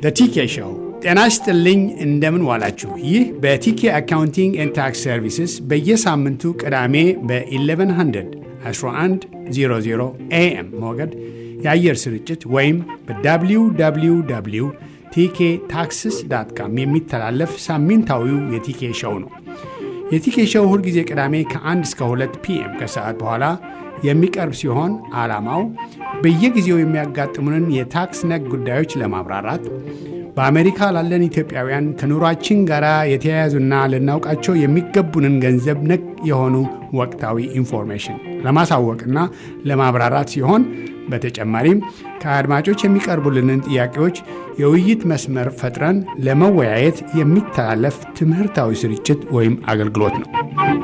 ቲኬ ሾው። ጤና ይስጥልኝ፣ እንደምን ዋላችሁ። ይህ በቲኬ አካውንቲንግ ኤንድ ታክስ ሰርቪስስ በየሳምንቱ ቅዳሜ በ1100 1100 ኤኤም ሞገድ የአየር ስርጭት ወይም በwww ቲኬ ታክስስ ዳት ካም የሚተላለፍ ሳምንታዊው የቲኬ ሾው ነው። የቲኬ ሾው ሁልጊዜ ቅዳሜ ከ1 እስከ 2 ፒኤም ከሰዓት በኋላ የሚቀርብ ሲሆን ዓላማው በየጊዜው የሚያጋጥሙንን የታክስ ነክ ጉዳዮች ለማብራራት በአሜሪካ ላለን ኢትዮጵያውያን ከኑሯችን ጋር የተያያዙና ልናውቃቸው የሚገቡንን ገንዘብ ነክ የሆኑ ወቅታዊ ኢንፎርሜሽን ለማሳወቅና ለማብራራት ሲሆን በተጨማሪም ከአድማጮች የሚቀርቡልንን ጥያቄዎች የውይይት መስመር ፈጥረን ለመወያየት የሚተላለፍ ትምህርታዊ ስርጭት ወይም አገልግሎት ነው።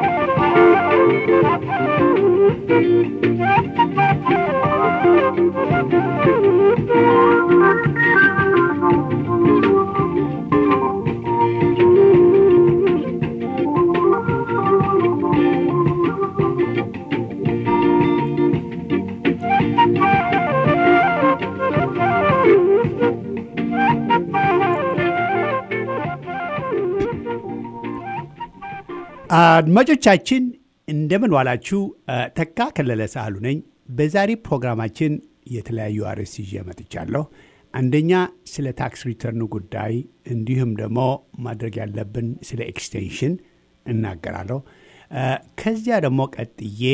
አድማጮቻችን እንደምን ዋላችሁ። ተካ ከለለ ሳህሉ ነኝ። በዛሬ ፕሮግራማችን የተለያዩ አርዕስት ይዤ መጥቻለሁ። አንደኛ ስለ ታክስ ሪተርኑ ጉዳይ እንዲሁም ደግሞ ማድረግ ያለብን ስለ ኤክስቴንሽን እናገራለሁ። ከዚያ ደግሞ ቀጥዬ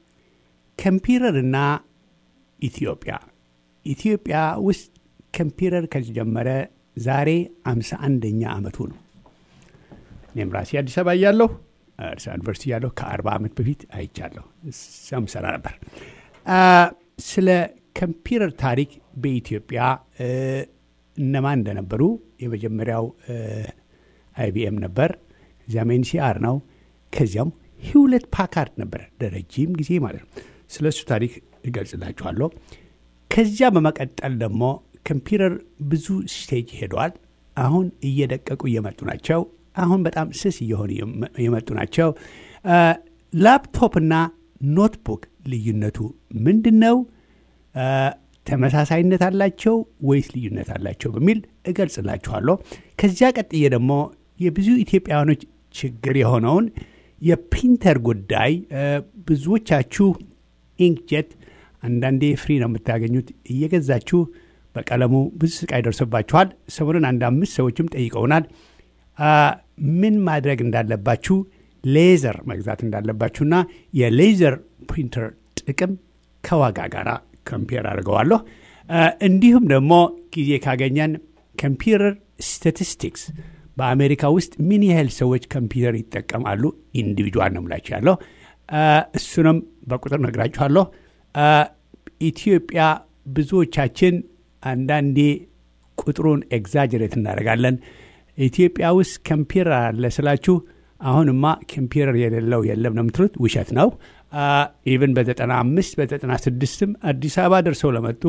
ኮምፒውተርና ኢትዮጵያ ኢትዮጵያ ውስጥ ኮምፒውተር ከተጀመረ ዛሬ አምሳ አንደኛ ዓመቱ ነው። እኔም ራሴ አዲስ አበባ እያለሁ እርሳ ዩኒቨርሲቲ ያለሁ ከአርባ ዓመት በፊት አይቻለሁ። እዛም ሰራ ነበር። ስለ ኮምፒውተር ታሪክ በኢትዮጵያ እነማን እንደነበሩ የመጀመሪያው አይቢኤም ነበር። እዚያም ኤንሲአር ነው። ከዚያም ሂውለት ፓካርድ ነበር ለረጅም ጊዜ ማለት ነው። ስለ እሱ ታሪክ እገልጽላችኋለሁ። ከዚያ በመቀጠል ደግሞ ኮምፒውተር ብዙ ስቴጅ ሄደዋል። አሁን እየደቀቁ እየመጡ ናቸው። አሁን በጣም ስስ እየሆኑ የመጡ ናቸው። ላፕቶፕና ኖትቡክ ልዩነቱ ምንድን ነው? ተመሳሳይነት አላቸው ወይስ ልዩነት አላቸው በሚል እገልጽላችኋለሁ። ከዚያ ቀጥዬ ደግሞ የብዙ ኢትዮጵያውያኖች ችግር የሆነውን የፕሪንተር ጉዳይ ብዙዎቻችሁ ኢንክጀት አንዳንዴ ፍሪ ነው የምታገኙት እየገዛችሁ በቀለሙ ብዙ ስቃይ ደርሶባችኋል። ሰሞኑን አንድ አምስት ሰዎችም ጠይቀውናል። ምን ማድረግ እንዳለባችሁ ሌዘር መግዛት እንዳለባችሁና የሌዘር ፕሪንተር ጥቅም ከዋጋ ጋር ኮምፒር አድርገዋለሁ። እንዲሁም ደግሞ ጊዜ ካገኘን ኮምፒውተር ስታቲስቲክስ በአሜሪካ ውስጥ ምን ያህል ሰዎች ኮምፒውተር ይጠቀማሉ ኢንዲቪጁዋል ነው ምላችሁ ያለው እሱንም በቁጥር ነግራችኋለሁ። ኢትዮጵያ ብዙዎቻችን አንዳንዴ ቁጥሩን ኤግዛጀሬት እናደርጋለን። ኢትዮጵያ ውስጥ ኮምፒውተር አለ ስላችሁ አሁንማ ኮምፒውተር የሌለው የለም ነው የምትሉት። ውሸት ነው። ኢቨን በዘጠና አምስት በዘጠና ስድስትም አዲስ አበባ ደርሰው ለመጡ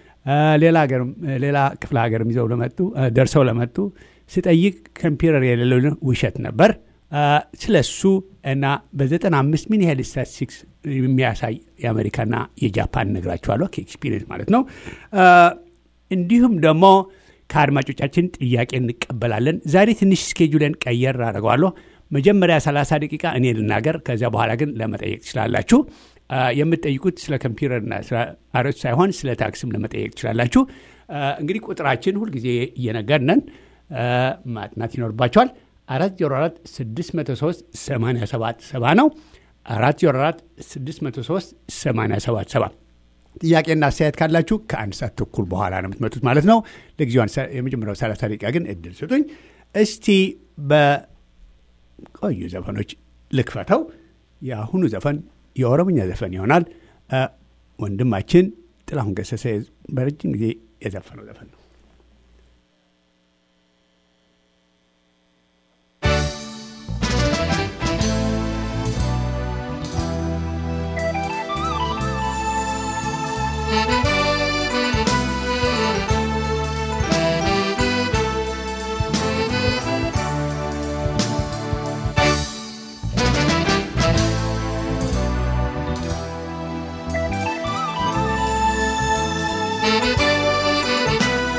ሌላ ክፍለ ሀገርም ይዘው ለመጡ ደርሰው ለመጡ ስጠይቅ ኮምፒውተር የሌለው ውሸት ነበር። ስለ እሱ እና በዘጠና አምስት ምን ያህል ስታቲስቲክስ የሚያሳይ የአሜሪካና የጃፓን ነግራችኋለሁ ከኤክስፒሪየንስ ማለት ነው። እንዲሁም ደግሞ ከአድማጮቻችን ጥያቄ እንቀበላለን። ዛሬ ትንሽ ስኬጁለን ቀየር አድርገዋለሁ። መጀመሪያ 30 ደቂቃ እኔ ልናገር፣ ከዚያ በኋላ ግን ለመጠየቅ ትችላላችሁ። የምትጠይቁት ስለ ኮምፒውተርና ስለ አርዕስት ሳይሆን ስለ ታክስም ለመጠየቅ ትችላላችሁ። እንግዲህ ቁጥራችን ሁልጊዜ እየነገርነን ማጥናት ይኖርባቸዋል። 404 603 877 ነው። 404 603 877 ጥያቄና አስተያየት ካላችሁ ከአንድ ሰዓት ተኩል በኋላ ነው የምትመጡት ማለት ነው። ለጊዜው የመጀመሪያው 30 ደቂቃ ግን እድል ስጡኝ። እስቲ በቆዩ ዘፈኖች ልክፈተው። የአሁኑ ዘፈን የኦሮምኛ ዘፈን ይሆናል። ወንድማችን ጥላሁን ገሰሰ በረጅም ጊዜ የዘፈነው ዘፈን ነው። Thank you.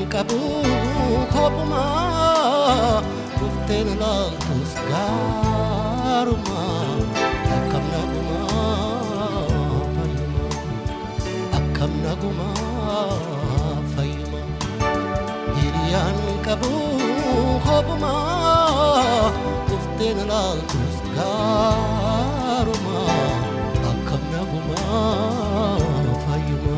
qabu kophuma dhufteen laaltus gaaruma akkam naguma fayyuma akkam naguma fayyuma hiriyaan qabu kophuma dhufteen laaltus gaaruma akkam naguma fayyuma.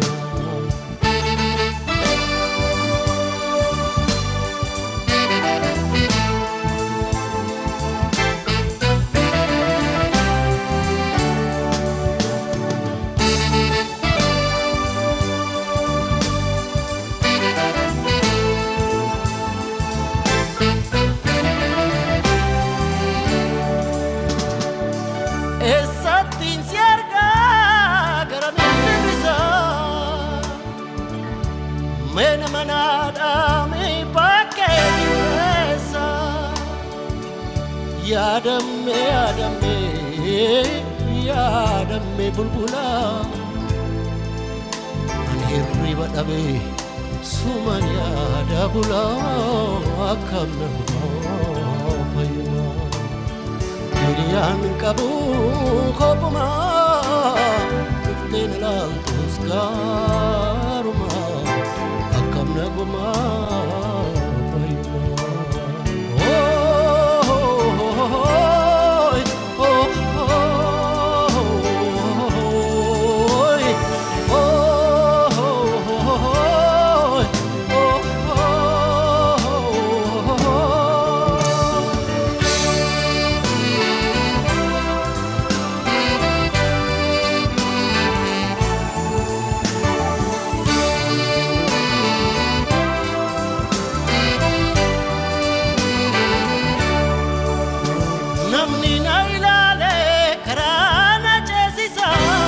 Eessattiin si argaa gara miidhagisa Meena manaadhaa mee bakkee dhiyeessa Yaadamme yaadamme yaadamme bulbula An hirriba dhabee suman yaada bula akkam nama fayyuma Hiriyaan qabu kophuma dhufteen laaltus gaaruma akkam naguma fayyuma. Ooy, ooy, ooy, ooy. namni na ilaale karaa na ceesisa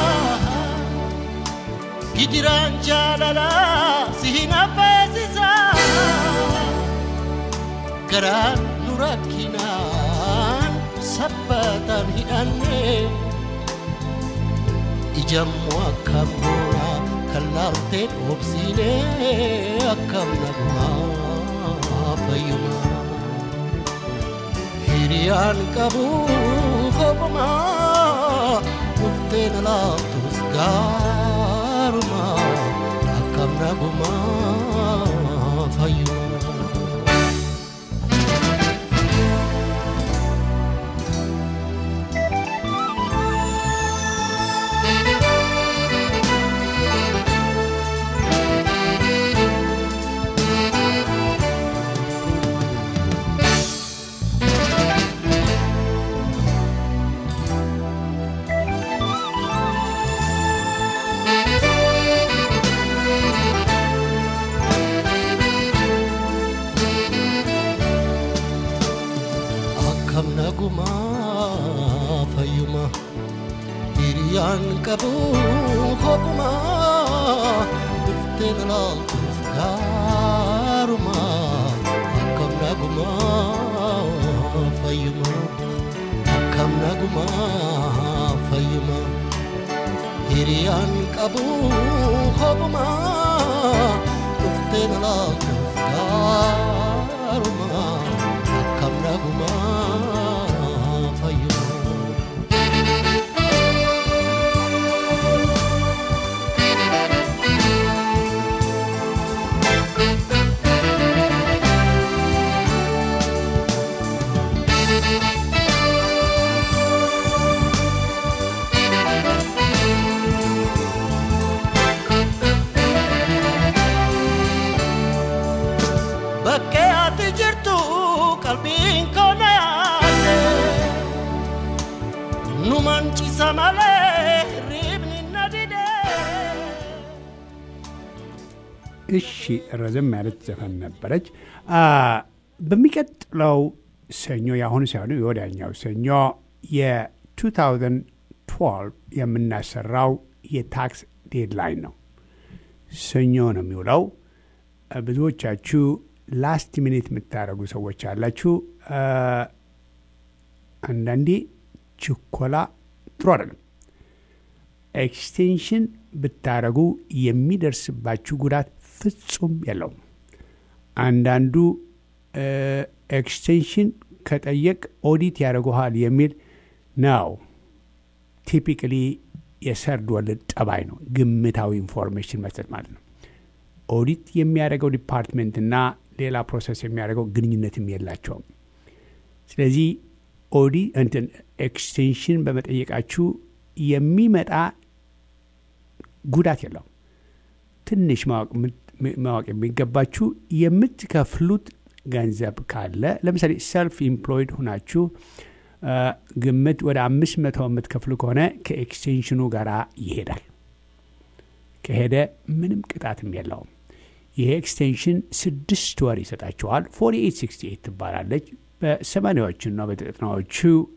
gijiraan jaalala si hin affeesisa garaan nu rakkinaan sabbataan hidhanne ijammoo akkam goona kan laaltee dhoobsiinee akkam nagumaa fayyumaa hiriyaan qabu kophuma dhufteen laaftus gaaruma akkam naguma fayyuma. akkam naguma fayyuma hiriyaan qabu kophuma dhufteen laaltus gaaruma akkam naguma fayyuma akkam naguma fayyuma hiriyaan qabu kophuma dhufteen laaltus gaaruma akkam naguma fayyuma. Bakkee ati jirtu qalbiin koo na yaadde nu mancisa malee hirribni na dide. እሺ ረዘም ያለች ዘፈን ነበረች። አ፣ በሚቀጥለው ሰኞ የአሁኑ ሳይሆኑ የወዲያኛው ሰኞ የ2012 የምናሰራው የታክስ ዴድላይን ነው። ሰኞ ነው የሚውለው። አ፣ ብዙዎቻችሁ ላስት ሚኒት የምታደርጉ ሰዎች አላችሁ። አ፣ አንዳንዴ ችኮላ ጥሩ አይደለም። ኤክስቴንሽን ብታረጉ የሚደርስባችሁ ጉዳት ፍጹም የለውም። አንዳንዱ ኤክስቴንሽን ከጠየቅ ኦዲት ያደርጉሃል የሚል ነው። ቲፒካሊ የሰርድ ወርልድ ጠባይ ነው፣ ግምታዊ ኢንፎርሜሽን መስጠት ማለት ነው። ኦዲት የሚያደርገው ዲፓርትሜንትና ሌላ ፕሮሰስ የሚያደርገው ግንኙነትም የላቸውም። ስለዚህ ኦዲ እንትን ኤክስቴንሽን በመጠየቃችሁ የሚመጣ ጉዳት የለውም። ትንሽ ማወቅ የሚገባችሁ የምትከፍሉት ገንዘብ ካለ ለምሳሌ ሰልፍ ኢምፕሎይድ ሁናችሁ ግምት ወደ አምስት መቶ የምትከፍሉ ከሆነ ከኤክስቴንሽኑ ጋር ይሄዳል። ከሄደ ምንም ቅጣትም የለውም። ይሄ ኤክስቴንሽን ስድስት ወር ይሰጣችኋል። ፎርቲ ኤይት ሲክስቲ ኤይት ትባላለች። በሰማኒያዎቹና በዘጠናዎቹ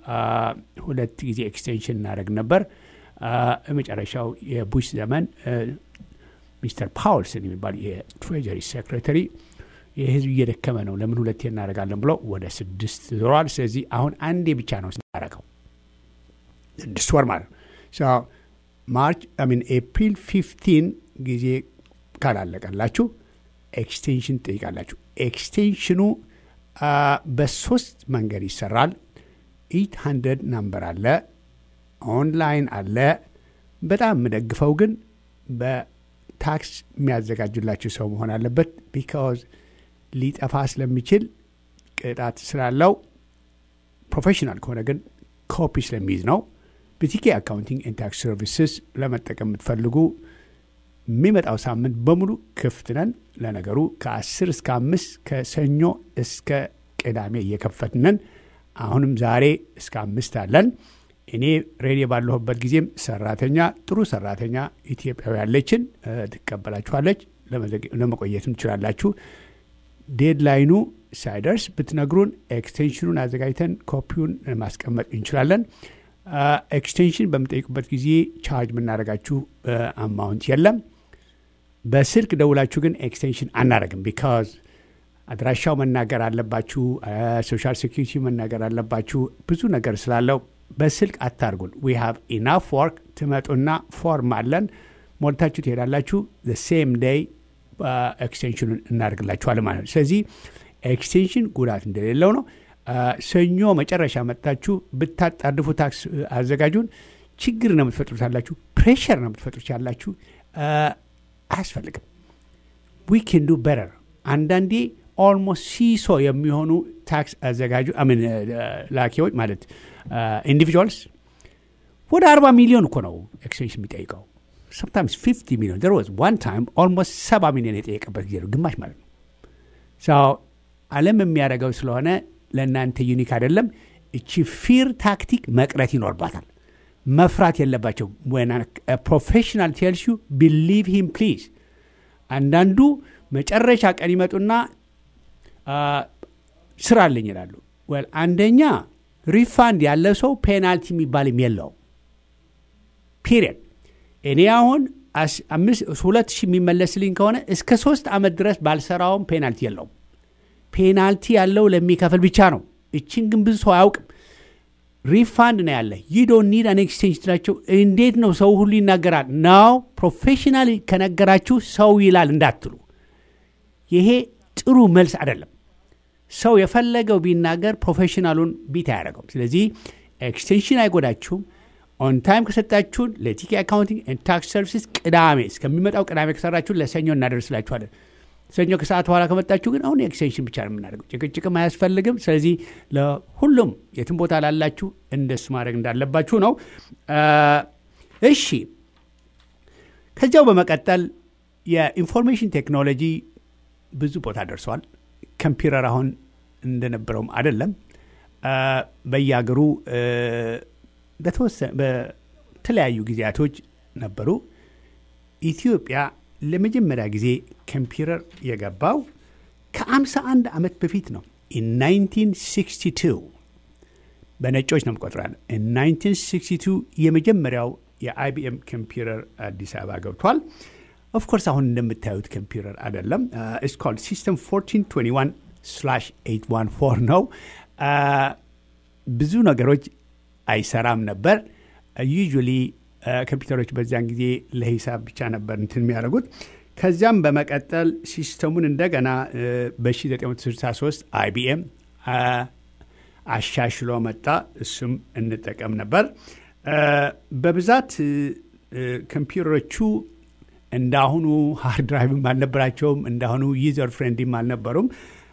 ሁለት ጊዜ ኤክስቴንሽን እናደርግ ነበር። የመጨረሻው የቡሽ ዘመን ሚስተር ፓውልስን የሚባል የትሬጀሪ ሴክሬታሪ የህዝብ እየደከመ ነው፣ ለምን ሁለቴ እናደርጋለን ብሎ ወደ ስድስት ዞሯል። ስለዚህ አሁን አንዴ ብቻ ነው ስናደርገው ስድስት ወር ማለት ነው። ማርች ሚን ኤፕሪል ፊፍቲን ጊዜ ካላለቀላችሁ ኤክስቴንሽን ትጠይቃላችሁ። ኤክስቴንሽኑ በሶስት መንገድ ይሰራል። ኢት ሀንድረድ ናምበር አለ፣ ኦንላይን አለ። በጣም የምደግፈው ግን በታክስ የሚያዘጋጁላችሁ ሰው መሆን አለበት። ቢካዝ ሊጠፋ ስለሚችል ቅጣት ስላለው፣ ፕሮፌሽናል ከሆነ ግን ኮፒ ስለሚይዝ ነው። በቲኬ አካውንቲንግ ኤንድ ታክስ ሰርቪስስ ለመጠቀም የምትፈልጉ የሚመጣው ሳምንት በሙሉ ክፍት ነን። ለነገሩ ከ10 እስከ አምስት ከሰኞ እስከ ቅዳሜ እየከፈትነን አሁንም ዛሬ እስከ አምስት አለን። እኔ ሬዲዮ ባለሁበት ጊዜም ሰራተኛ ጥሩ ሰራተኛ ኢትዮጵያዊ ያለችን ትቀበላችኋለች። ለመቆየትም ትችላላችሁ። ዴድላይኑ ሳይደርስ ብትነግሩን ኤክስቴንሽኑን አዘጋጅተን ኮፒውን ማስቀመጥ እንችላለን። ኤክስቴንሽን በምጠይቁበት ጊዜ ቻርጅ የምናደርጋችሁ አማውንት የለም። በስልክ ደውላችሁ ግን ኤክስቴንሽን አናደርግም። ቢካዝ አድራሻው መናገር አለባችሁ፣ ሶሻል ሴኪሪቲ መናገር አለባችሁ። ብዙ ነገር ስላለው በስልክ አታርጉን። ዊ ሃቭ ኢናፍ ወርክ። ትመጡና ፎርም አለን ሞልታችሁ ትሄዳላችሁ። ሴም ዴይ ኤክስቴንሽኑን እናደርግላችኋለን ማለት ነው። ስለዚህ ኤክስቴንሽን ጉዳት እንደሌለው ነው። ሰኞ መጨረሻ መጥታችሁ ብታጣድፉ ታክስ አዘጋጁን ችግር ነው የምትፈጥሩት ያላችሁ፣ ፕሬሽር ነው የምትፈጥሩት ያላችሁ። አያስፈልግም። ዊ ኬን ዱ በረር። አንዳንዴ ኦልሞስት ሲሶ የሚሆኑ ታክስ አዘጋጁ ሚን ላኪዎች ማለት ኢንዲቪጁዋልስ ወደ አርባ ሚሊዮን እኮ ነው ኤክስቴንሽን የሚጠይቀው ሰምታይምስ ፊፍቲ ሚሊዮን ዘር ዋዝ ዋን ታይም ኦልሞስት ሰባ ሚሊዮን የጠየቀበት ጊዜ ነው፣ ግማሽ ማለት ነው። ዓለም የሚያደርገው ስለሆነ ለእናንተ ዩኒክ አይደለም። እቺ ፊር ታክቲክ መቅረት ይኖርባታል። መፍራት የለባቸው። ፕሮፌሽናል ቴልስ ዩ ቢሊቭ ሂም ፕሊዝ። አንዳንዱ መጨረሻ ቀን ይመጡና ስራ አለኝ ይላሉ። ወል አንደኛ ሪፋንድ ያለ ሰው ፔናልቲ የሚባልም የለው ፒሪየድ። እኔ አሁን ሁለት ሺህ የሚመለስልኝ ከሆነ እስከ ሶስት ዓመት ድረስ ባልሰራውም ፔናልቲ የለውም። ፔናልቲ ያለው ለሚከፍል ብቻ ነው። እችን ግን ብዙ ሰው አያውቅም። ሪፋንድ ነው ያለ ዩ ዶንት ኒድ አን ኤክስቼንጅ ትላቸው። እንዴት ነው ሰው ሁሉ ይናገራል? ናው ፕሮፌሽናል ከነገራችሁ ሰው ይላል እንዳትሉ። ይሄ ጥሩ መልስ አይደለም። ሰው የፈለገው ቢናገር ፕሮፌሽናሉን ቢት አያደርገውም። ስለዚህ ኤክስቴንሽን አይጎዳችሁም። ኦን ታይም ከሰጣችሁን ለቲኬ አካውንቲንግ ኤንድ ታክስ ሰርቪስስ ቅዳሜ እስከሚመጣው ቅዳሜ ከሰራችሁን ለሰኞ እናደርስላችኋለን። ሰኞ ከሰዓት በኋላ ከመጣችሁ ግን አሁን ኤክስቴንሽን ብቻ ነው የምናደርገው። ጭቅጭቅም አያስፈልግም። ስለዚህ ለሁሉም የትም ቦታ ላላችሁ እንደሱ ማድረግ እንዳለባችሁ ነው። እሺ፣ ከዚያው በመቀጠል የኢንፎርሜሽን ቴክኖሎጂ ብዙ ቦታ ደርሰዋል። ኮምፒውተር አሁን እንደነበረውም አይደለም። በየሀገሩ በተለያዩ ጊዜያቶች ነበሩ። ኢትዮጵያ ለመጀመሪያ ጊዜ ኮምፒውተር የገባው ከ51 ዓመት በፊት ነው። 1962 በነጮች ነው የምቆጥራለሁ። 1962 የመጀመሪያው የአይቢኤም ኮምፒውተር አዲስ አበባ ገብቷል። ኦፍኮርስ አሁን እንደምታዩት ኮምፒውተር አይደለም። ኢትስ ኮልድ ሲስተም 1421 ስላሽ 814 ነው። ብዙ ነገሮች አይሰራም ነበር። ዩዥዋሊ ኮምፒውተሮች በዚያን ጊዜ ለሂሳብ ብቻ ነበር እንትን የሚያደርጉት። ከዚያም በመቀጠል ሲስተሙን እንደገና በ1963 አይቢኤም አሻሽሎ መጣ። እሱም እንጠቀም ነበር። በብዛት ኮምፒውተሮቹ እንዳሁኑ ሃርድ ድራይቭም አልነበራቸውም። እንዳሁኑ ዩዘር ፍሬንድም አልነበሩም።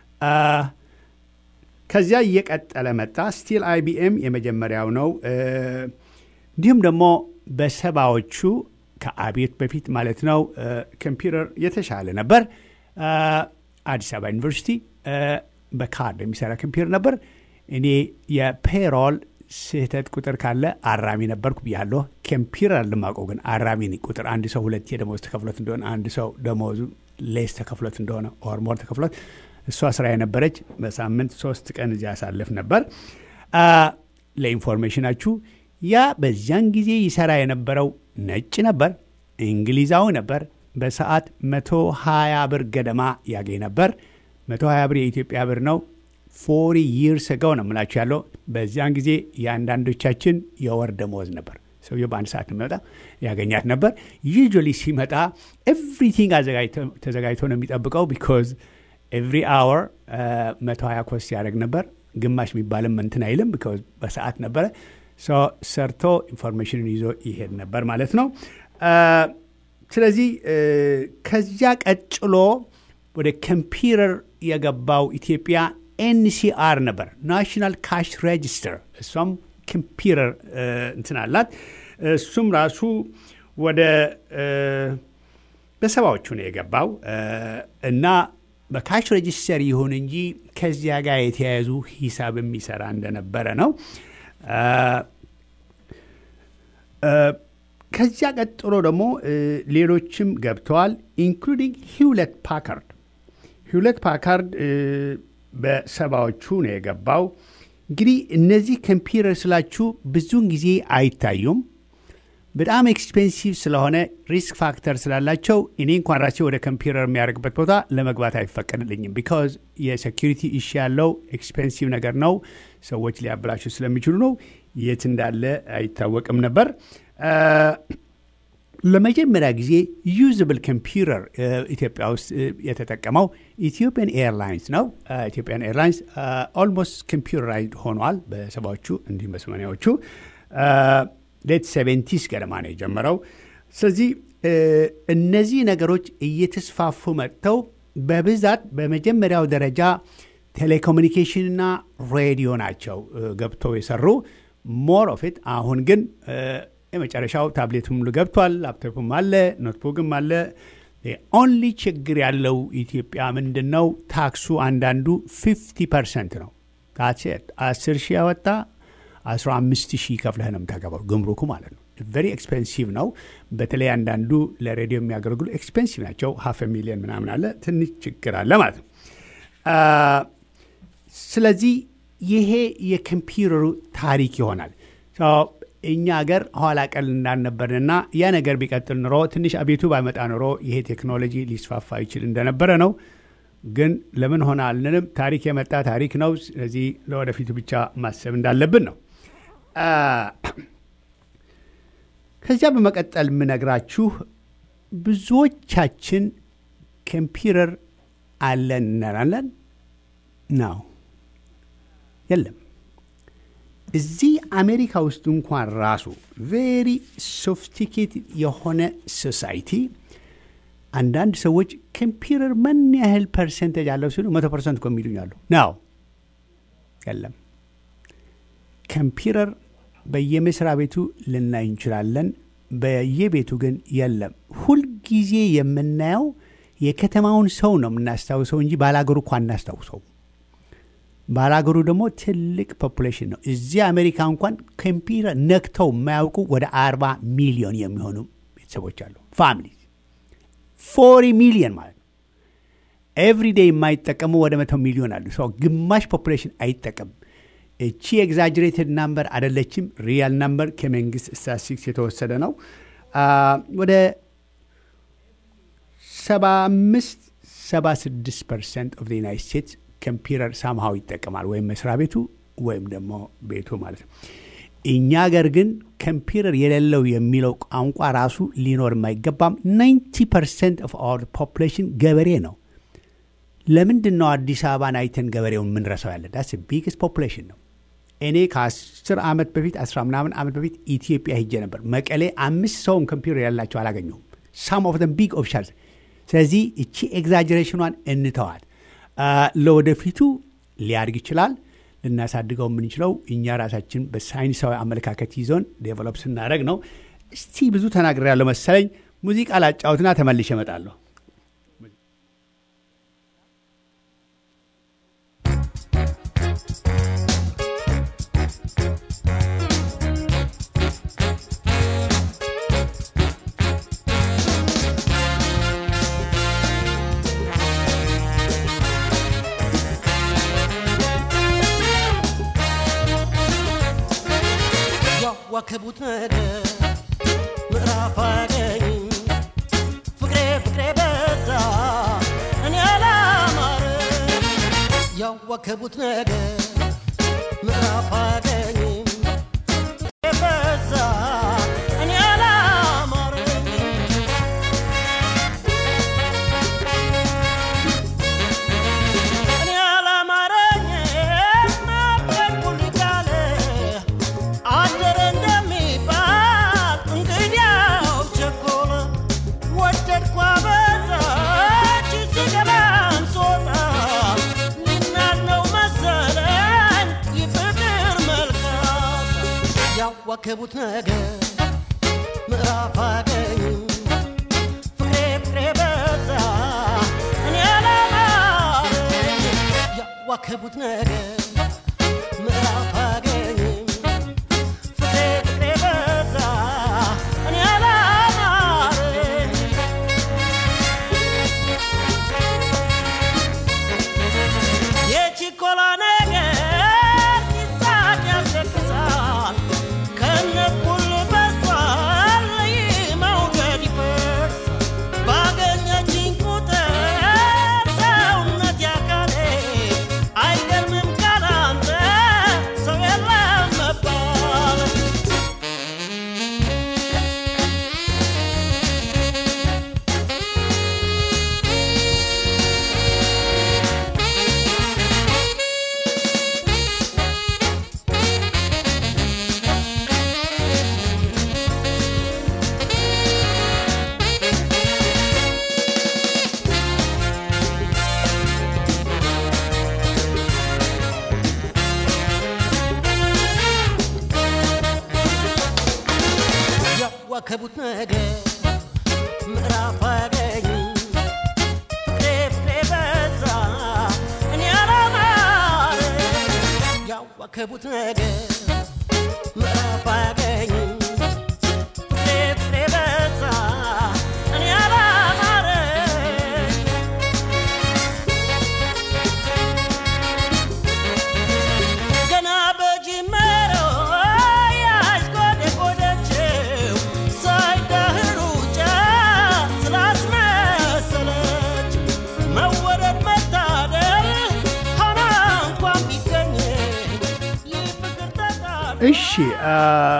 ከዚያ እየቀጠለ መጣ። ስቲል አይቢኤም የመጀመሪያው ነው። እንዲሁም ደግሞ በሰባዎቹ ከአቤት በፊት ማለት ነው ኮምፒውተር የተሻለ ነበር። አዲስ አበባ ዩኒቨርሲቲ በካርድ የሚሰራ ኮምፒውተር ነበር። እኔ የፔሮል ስህተት ቁጥር ካለ አራሚ ነበርኩ ብያለሁ። ኮምፒውተር አልማቀው ግን አራሚ ቁጥር አንድ ሰው ሁለቴ ደሞዝ ተከፍሎት እንደሆነ አንድ ሰው ደሞዙ ሌስ ተከፍሎት እንደሆነ ኦር ሞር ተከፍሎት እሷ ስራ የነበረች በሳምንት ሶስት ቀን እዚያ ያሳልፍ ነበር። ለኢንፎርሜሽናችሁ ያ በዚያን ጊዜ ይሰራ የነበረው ነጭ ነበር፣ እንግሊዛዊ ነበር። በሰዓት 120 ብር ገደማ ያገኝ ነበር። 120 ብር የኢትዮጵያ ብር ነው። ፎሪ ይርስ ገው ነው የምላችሁ ያለው። በዚያን ጊዜ የአንዳንዶቻችን የወር ደመወዝ ነበር። ሰውየው በአንድ ሰዓት የሚመጣ ያገኛት ነበር። ዩዥዋሊ ሲመጣ ኤቭሪቲንግ ተዘጋጅቶ ነው የሚጠብቀው ቢኮዝ ኤቭሪ አወር 120 ኮስት ያደርግ ነበር። ግማሽ የሚባልም እንትን አይልም ቢኮዝ በሰዓት ነበረ። ሰርቶ ኢንፎርሜሽንን ይዞ ይሄድ ነበር ማለት ነው። ስለዚህ ከዚያ ቀጥሎ ወደ ኮምፒውተር የገባው ኢትዮጵያ ኤንሲአር ነበር፣ ናሽናል ካሽ ሬጅስተር። እሷም ኮምፒውተር እንትን አላት። እሱም ራሱ ወደ በሰባዎቹ ነው የገባው እና በካሽ ሬጅስተር ይሁን እንጂ ከዚያ ጋር የተያያዙ ሂሳብ የሚሰራ እንደነበረ ነው። ከዚያ ቀጥሎ ደግሞ ሌሎችም ገብተዋል፣ ኢንክሉዲንግ ሂውለት ፓካርድ። ሂውለት ፓካርድ በሰባዎቹ ነው የገባው። እንግዲህ እነዚህ ኮምፒውተር ስላችሁ ብዙውን ጊዜ አይታዩም። በጣም ኤክስፔንሲቭ ስለሆነ ሪስክ ፋክተር ስላላቸው እኔ እንኳን ራሴ ወደ ኮምፒውተር የሚያደርግበት ቦታ ለመግባት አይፈቀድልኝም። ቢካዝ የሴኪሪቲ ኢሹ ያለው ኤክስፔንሲቭ ነገር ነው። ሰዎች ሊያበላሹ ስለሚችሉ ነው። የት እንዳለ አይታወቅም ነበር። ለመጀመሪያ ጊዜ ዩዝብል ኮምፒውተር ኢትዮጵያ ውስጥ የተጠቀመው ኢትዮጵያን ኤርላይንስ ነው። ኢትዮጵያን ኤርላይንስ ኦልሞስት ኮምፒውተራይዝድ ሆኗል በሰባዎቹ እንዲሁም በሰማኒያዎቹ ሌት ሴቨንቲስ ገደማ ነው የጀመረው። ስለዚህ እነዚህ ነገሮች እየተስፋፉ መጥተው በብዛት በመጀመሪያው ደረጃ ቴሌኮሙኒኬሽንና ሬዲዮ ናቸው ገብተው የሰሩ ሞር ኦፍ ኢት። አሁን ግን የመጨረሻው ታብሌቱም ገብቷል፣ ላፕቶፕም አለ፣ ኖትቡክም አለ። ኦንሊ ችግር ያለው ኢትዮጵያ ምንድን ነው? ታክሱ አንዳንዱ ፊፍቲ ፐርሰንት ነው። ታሴት አስር ሺህ ያወጣ 15 ሺህ ከፍለህ ነው የምታገባው፣ ግምሩኩ ማለት ነው። ቨሪ ኤክስፔንሲቭ ነው። በተለይ አንዳንዱ ለሬዲዮ የሚያገለግሉ ኤክስፔንሲቭ ናቸው። ሀፍ ሚሊዮን ምናምን አለ። ትንሽ ችግር አለ ማለት ነው። ስለዚህ ይሄ የኮምፒውተሩ ታሪክ ይሆናል። እኛ ሀገር ኋላ ቀል እንዳልነበርንና ያ ነገር ቢቀጥል ኑሮ ትንሽ አቤቱ ባይመጣ ኑሮ ይሄ ቴክኖሎጂ ሊስፋፋ ይችል እንደነበረ ነው። ግን ለምን ሆነ አልንንም። ታሪክ የመጣ ታሪክ ነው። ስለዚህ ለወደፊቱ ብቻ ማሰብ እንዳለብን ነው። ከዚያ በመቀጠል የምነግራችሁ ብዙዎቻችን ኮምፒውተር አለን እንላለን ነው የለም። እዚህ አሜሪካ ውስጥ እንኳን ራሱ ቬሪ ሶፊስቲኬትድ የሆነ ሶሳይቲ አንዳንድ ሰዎች ኮምፒውተር ምን ያህል ፐርሰንቴጅ አለው ሲሉ መቶ ፐርሰንት እኮ የሚሉኝ አሉ። ነው የለም። ኮምፒውተር በየመስሪያ ቤቱ ልናይ እንችላለን፣ በየቤቱ ግን የለም። ሁልጊዜ የምናየው የከተማውን ሰው ነው የምናስታውሰው እንጂ ባላገሩ እኳ አናስታውሰው። ባላገሩ ደግሞ ትልቅ ፖፑሌሽን ነው። እዚህ አሜሪካ እንኳን ኮምፒውተር ነክተው የማያውቁ ወደ አርባ ሚሊዮን የሚሆኑ ቤተሰቦች አሉ ፋሚሊ ፎሪ ሚሊዮን ማለት ነው። ኤቭሪ ዴይ የማይጠቀሙ ወደ መቶ ሚሊዮን አሉ። ሰው ግማሽ ፖፑሌሽን አይጠቀምም። እቺ ኤግዛጅሬትድ ናምበር አደለችም። ሪያል ናምበር ከመንግስት ስታቲስቲክስ የተወሰደ ነው። ወደ 75 76 ፐርሰንት ኦፍ ዩናይት ስቴትስ ኮምፒውተር ሳምሃው ይጠቀማል፣ ወይም መስሪያ ቤቱ ወይም ደግሞ ቤቱ ማለት ነው። እኛ ሀገር ግን ኮምፒውተር የሌለው የሚለው ቋንቋ ራሱ ሊኖር የማይገባም። 90 ፐርሰንት ኦፍ አወር ፖፑሌሽን ገበሬ ነው። ለምንድን ነው አዲስ አበባን አይተን ገበሬውን የምንረሳው? ያለ ዳስ ቢግስት ፖፑሌሽን ነው። እኔ ከአስር ዓመት በፊት አስራ ምናምን ዓመት በፊት ኢትዮጵያ ሂጄ ነበር። መቀሌ አምስት ሰውም ኮምፒውተር ያላቸው አላገኘሁም። ሳም ኦፍ ዘም ቢግ ኦፊሻልስ። ስለዚህ እቺ ኤግዛጀሬሽኗን እንተዋት። ለወደፊቱ ሊያድግ ይችላል። ልናሳድገው የምንችለው እኛ ራሳችን በሳይንሳዊ አመለካከት ይዞን ዴቨሎፕ ስናደረግ ነው። እስቲ ብዙ ተናግሬ ያለው መሰለኝ። ሙዚቃ ላጫውትና ተመልሼ እመጣለሁ። ያዋከቡት ነገር ምዕራፍ አገኝ ፍቅሬ ፍቅሬ በዛ እኔ አላማረ ያዋከቡት ነገር ምዕራፍ አገኝ ፍቅሬ በዛ እኔ አላማረ እኔ አላማረኝ ናፈቁኝ ካለ አደረ እንደሚባል እንግዲያው ቸኮለ ወደድኳ በዛች ስገባም ስወጣ ሊናነው መሰለኝ ይፍቅር መልካም ያዋከቡት ነገር ምዕራፍ አገኝ ፍቅሬ ፍቅሬ በዛ እኔ አላማረኝ ያዋከቡት ነገር ምዕራፍ አገኝ ፍቅሬ ፍቅሬ በዛ እኔ አላማረኝ የችኮላ ነገር ሲሳቅ ያስለቅሳል ከነኩል በስቷል መውደድ ይፈርሳል ባገኘችኝ ቁጥር ሰውነት ያካሌ አይገርምም ካላንተ ሰው የለም መባል ያዋከቡት ነገር ምዕራፍ አገኝ ፍቅሬ ፍቅሬ በዛ እኔ አላማረኝ ያዋከቡት ነገር ምዕራፍ አገኝ ፍቅሬ ፍቅሬ በዛ እኔ አላማረኝ ገና በጅመሮ ያሽቆደቆደችው ሳይዳህሩ ጫ ስላስመሰለች መወደድ መታደል ሆና እንኳን ቢገኝ ይህ ፍቅር ተጣደ እሺ አ፣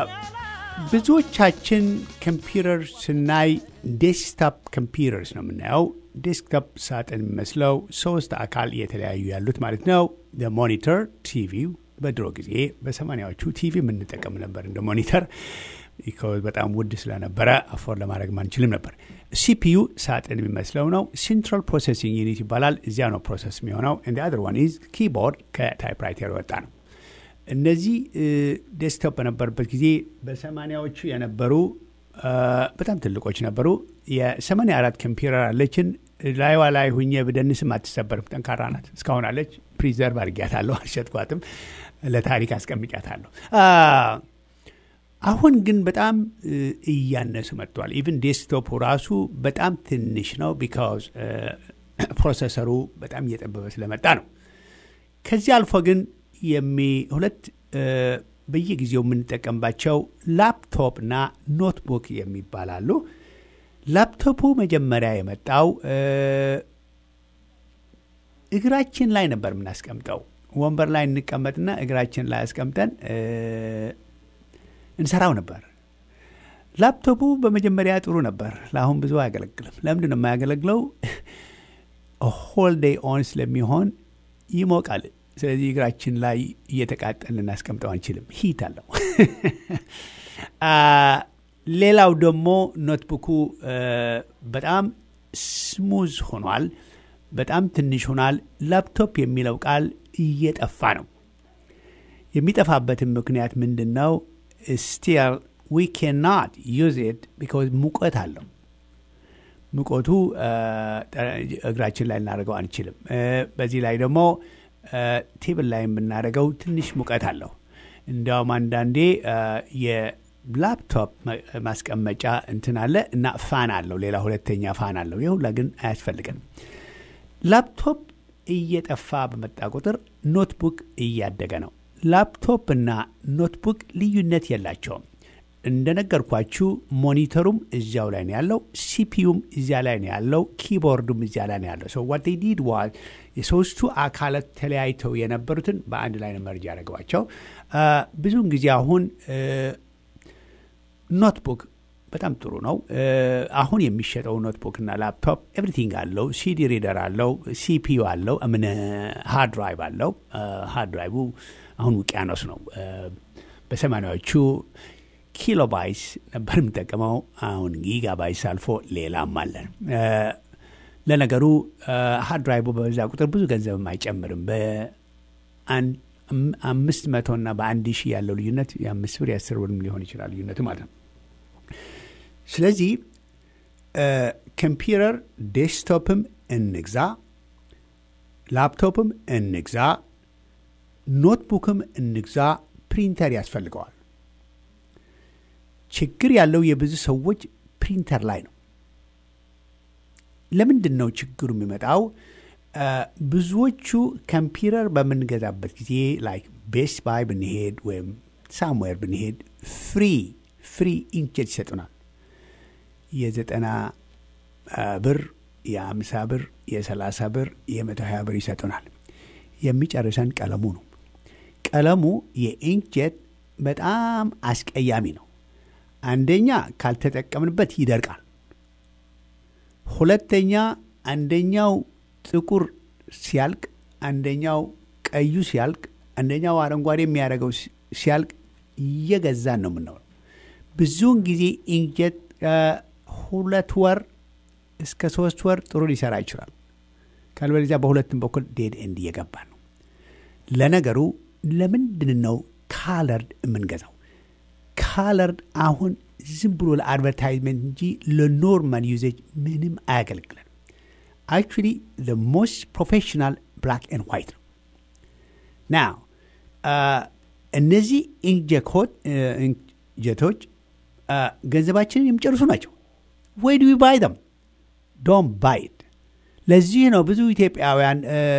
ብዙዎቻችን ኮምፒውተር ስናይ ዴስክቶፕ ኮምፒውተርስ ነው የምናየው። ዴስክቶፕ ሳጥን የሚመስለው ሶስት አካል የተለያዩ ያሉት ማለት ነው። ሞኒተር ቲቪው በድሮ ጊዜ በሰማኒያዎቹ ቲቪ የምንጠቀም ነበር እንደ ሞኒተር ቢኮዝ በጣም ውድ ስለነበረ አፎር ለማድረግ ማንችልም ነበር። ሲፒዩ ሳጥን የሚመስለው ነው። ሴንትራል ፕሮሴሲንግ ዩኒት ይባላል። እዚያ ነው ፕሮሰስ የሚሆነው። እንደ አድር ዋን ኢዝ ኪቦርድ ከታይፕራይተር የወጣ ነው። እነዚህ ዴስክቶፕ በነበሩበት ጊዜ በሰማኒያዎቹ የነበሩ አ፣ በጣም ትልቆች ነበሩ። የሰማኒያ አራት ኮምፒውተር አለችን። ላይዋ ላይ ሁኜ ብደንስም አትሰበርም፣ ጠንካራ ናት። እስካሁን አለች። ፕሪዘርቭ አድርጊያታለሁ፣ አልሸጥኳትም። ለታሪክ አስቀምጫታለሁ። አ፣ አሁን ግን በጣም እ፣ እያነሱ መጥቷል። ኢቭን ዴስክቶፑ ራሱ በጣም ትንሽ ነው፣ ቢካዝ ፕሮሰሰሩ በጣም እየጠበበ ስለመጣ ነው። ከዚህ አልፎ ግን የሚ ሁለት እ፣ በየጊዜው የምንጠቀምባቸው ላፕቶፕ እና ኖትቡክ የሚባላሉ። ላፕቶፑ መጀመሪያ የመጣው እ፣ እግራችን ላይ ነበር የምናስቀምጠው። ወንበር ላይ እንቀመጥና እግራችን ላይ አስቀምጠን እ፣ እንሰራው ነበር። ላፕቶፑ በመጀመሪያ ጥሩ ነበር። ለአሁን ብዙ አያገለግልም። ለምንድን ነው የማያገለግለው? ሆል ዴይ ኦን ስለሚሆን ይሞቃል። ስለዚህ እግራችን ላይ እየተቃጠል ልናስቀምጠው አንችልም። ሂት አለው። ሌላው ደግሞ ኖትቡኩ በጣም ስሙዝ ሆኗል። በጣም ትንሽ ሆኗል። ላፕቶፕ የሚለው ቃል እየጠፋ ነው። የሚጠፋበትን ምክንያት ምንድን ነው? ስቲል ዊ ካናት ዩዝ ኢት ቢካዝ ሙቀት አለው። ሙቀቱ እግራችን ላይ ልናደርገው አንችልም። በዚህ ላይ ደግሞ ቴብል ላይ የምናደርገው ትንሽ ሙቀት አለው። እንዲያውም አንዳንዴ የላፕቶፕ ማስቀመጫ እንትን አለ እና ፋን አለው፣ ሌላ ሁለተኛ ፋን አለው። ይህ ሁላ ግን አያስፈልገንም። ላፕቶፕ እየጠፋ በመጣ ቁጥር ኖትቡክ እያደገ ነው። ላፕቶፕ እና ኖትቡክ ልዩነት የላቸውም። እንደነገርኳችሁ ሞኒተሩም እዚያው ላይ ነው ያለው፣ ሲፒዩም እዚያ ላይ ነው ያለው፣ ኪቦርዱም እዚያ ላይ ነው ያለው። ሰው ዋት ዲድ ዋዝ የሶስቱ አካላት ተለያይተው የነበሩትን በአንድ ላይ ነው መርጅ ያደረገዋቸው። ብዙውን ጊዜ አሁን ኖትቡክ በጣም ጥሩ ነው። አሁን የሚሸጠው ኖትቡክ እና ላፕቶፕ ኤቭሪቲንግ አለው። ሲዲ ሪደር አለው፣ ሲፒዩ አለው፣ ምን ሃርድ ድራይቭ አለው። ሃርድ ድራይቡ አሁን ውቅያኖስ ነው። በሰማኒያዎቹ ኪሎባይስ ነበር የምጠቀመው። አሁን ጊጋባይስ አልፎ ሌላም አለን። ለነገሩ ሃርድ ድራይቡ በበዛ ቁጥር ብዙ ገንዘብም አይጨምርም። በአምስት መቶ እና በአንድ ሺህ ያለው ልዩነት የአምስት ብር የአስር ብርም ሊሆን ይችላል ልዩነቱ ማለት ነው። ስለዚህ ኮምፒውተር ዴስክቶፕም እንግዛ፣ ላፕቶፕም እንግዛ፣ ኖትቡክም እንግዛ፣ ፕሪንተር ያስፈልገዋል። ችግር ያለው የብዙ ሰዎች ፕሪንተር ላይ ነው። ለምንድን ነው ችግሩ የሚመጣው? ብዙዎቹ ኮምፒውተር በምንገዛበት ጊዜ ላይክ ቤስት ባይ ብንሄድ ወይም ሳምዌር ብንሄድ ፍሪ ፍሪ ኢንክጀት ይሰጡናል። የዘጠና ብር የአምሳ ብር የሰላሳ ብር የመቶ ሀያ ብር ይሰጡናል። የሚጨርሰን ቀለሙ ነው። ቀለሙ የኢንክጀት በጣም አስቀያሚ ነው። አንደኛ ካልተጠቀምንበት ይደርቃል። ሁለተኛ አንደኛው ጥቁር ሲያልቅ፣ አንደኛው ቀዩ ሲያልቅ፣ አንደኛው አረንጓዴ የሚያደርገው ሲያልቅ እየገዛን ነው የምንኖረው። ብዙውን ጊዜ ኢንክጀት ሁለት ወር እስከ ሶስት ወር ጥሩ ሊሰራ ይችላል። ካልበለዚያ በሁለቱም በኩል ዴድ ኤንድ እየገባ ነው። ለነገሩ ለምንድን ነው ካለርድ የምንገዛው? ካለርድ አሁን ዝም ብሎ ለአድቨርታይዝመንት እንጂ ለኖርማል ዩዜጅ ምንም አያገለግለን። አክቹዋሊ ዘ ሞስት ፕሮፌሽናል ብላክ ኤንድ ዋይት ነው። ናው እነዚህ ኢንክጀቶች ገንዘባችንን የሚጨርሱ ናቸው። ወይ ዱ ባይ ደም ዶን ባይት። ለዚህ ነው ብዙ ኢትዮጵያውያን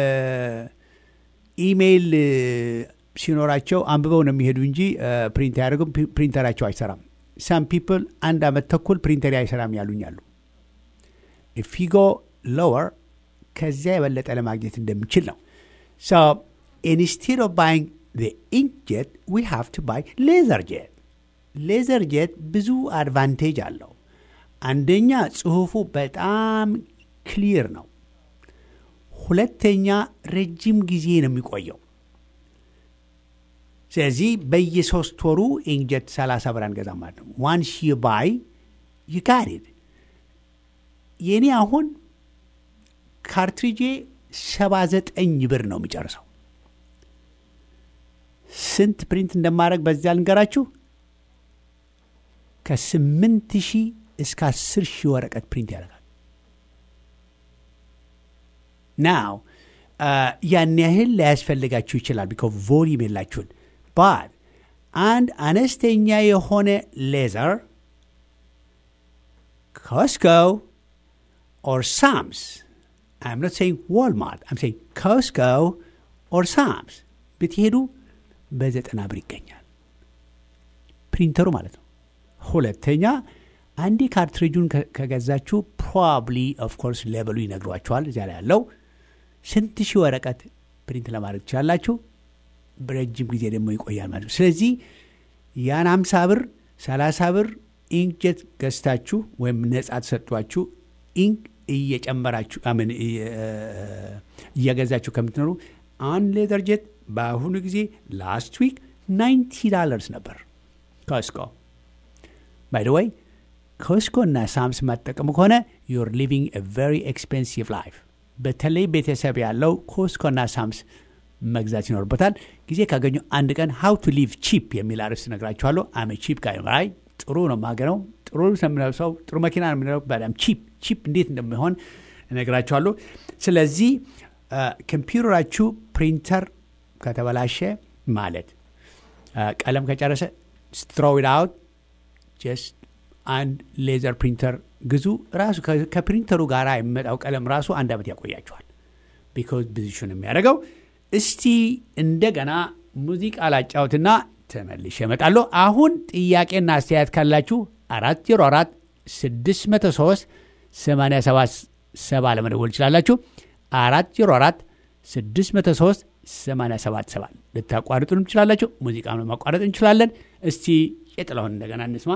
ኢሜይል ሲኖራቸው አንብበው ነው የሚሄዱ እንጂ ፕሪንት አያደርጉም። ፕሪንተራቸው አይሰራም። ሳም ፒፕል አንድ አመት ተኩል ፕሪንተር አይሰራም ያሉኛሉ። ፊጎ ሎወር ከዚያ የበለጠ ለማግኘት እንደምችል ነው። ሶ ኢንስቴድ ኦፍ ባይንግ ኢንክጀት ዊ ሃቭ ቱ ባይ ሌዘር ጄት። ሌዘር ጄት ብዙ አድቫንቴጅ አለው። አንደኛ ጽሁፉ በጣም ክሊር ነው። ሁለተኛ ረጅም ጊዜ ነው የሚቆየው። ስለዚህ በየሶስት ወሩ ኢንክጀት 30 ብር አንገዛም ማለት ነው። ዋንስ ዩ ባይ ዩ ጋት ኢት። የእኔ አሁን ካርትሪጄ 79 ብር ነው የሚጨርሰው። ስንት ፕሪንት እንደማድረግ በዚያ ልንገራችሁ። ከስምንት ሺህ እስከ አስር ሺህ ወረቀት ፕሪንት ያደርጋል። ናው ያን ያህል ላያስፈልጋችሁ ይችላል፣ ቢኮ ቮሊዩም የላችሁን ባት አንድ አነስተኛ የሆነ ሌዘር ኮስኮ ኦር ሳምስ I'm not saying Walmart. I'm saying Costco or Sam's ብትሄዱ በዘጠና ብር ይገኛል ፕሪንተሩ ማለት ነው። ሁለተኛ አንዴ ካርትሪጁን ከገዛችሁ ፕሮባብሊ ኦፍኮርስ ሌበሉ ይነግሯቸዋል። እዚያ ላይ ያለው ስንት ሺህ ወረቀት ፕሪንት ለማድረግ ትችላላችሁ። በረጅም ጊዜ ደግሞ ይቆያል ማለት ነው። ስለዚህ ያን 50 ብር 30 ብር ኢንክጀት ገዝታችሁ ወይም ነጻ ተሰጧችሁ ኢንክ እየጨመራችሁ አምን እየገዛችሁ ከምትኖሩ አንድ ሌዘር ጄት በአሁኑ ጊዜ ላስት ዊክ 90 ዳለርስ ነበር ኮስኮ ባይ ወይ ኮስኮ እና ሳምስ ማጠቀሙ ከሆነ ዩር ሊቪንግ ቨሪ ኤክስፔንሲቭ ላይፍ በተለይ ቤተሰብ ያለው ኮስኮ እና ሳምስ መግዛት ይኖርበታል ጊዜ ካገኙ አንድ ቀን ሀው ቱ ሊቭ ቺፕ የሚል አርዕስት ነግራችኋለሁ አመ ቺፕ ጋር አይ ጥሩ ነው ማገነው ጥሩ ስለምለብሰው ጥሩ መኪና ነው የምንለው በጣም ቺፕ ቺፕ እንዴት እንደሚሆን እነግራችኋለሁ ስለዚህ ኮምፒውተራችሁ ፕሪንተር ከተበላሸ ማለት ቀለም ከጨረሰ ስትሮውድ አውት ጀስት አንድ ሌዘር ፕሪንተር ግዙ ራሱ ከፕሪንተሩ ጋር የሚመጣው ቀለም ራሱ አንድ ዓመት ያቆያቸዋል ቢካዝ ብዙሽን የሚያደርገው እስቲ እንደገና ሙዚቃ ላጫውትና ተመልሼ እመጣለሁ አሁን ጥያቄና አስተያየት ካላችሁ አራት ዜሮ አራት ስድስት መቶ ሶስት ሰማንያ ሰባት ሰባ ለመደወል ይችላላችሁ አራት ዜሮ አራት ስድስት መቶ ሶስት ሰማንያ ሰባት ሰባት ልታቋርጡንም ትችላላችሁ ሙዚቃ ማቋረጥ እንችላለን እስቲ የጥላሁን እንደገና እንስማ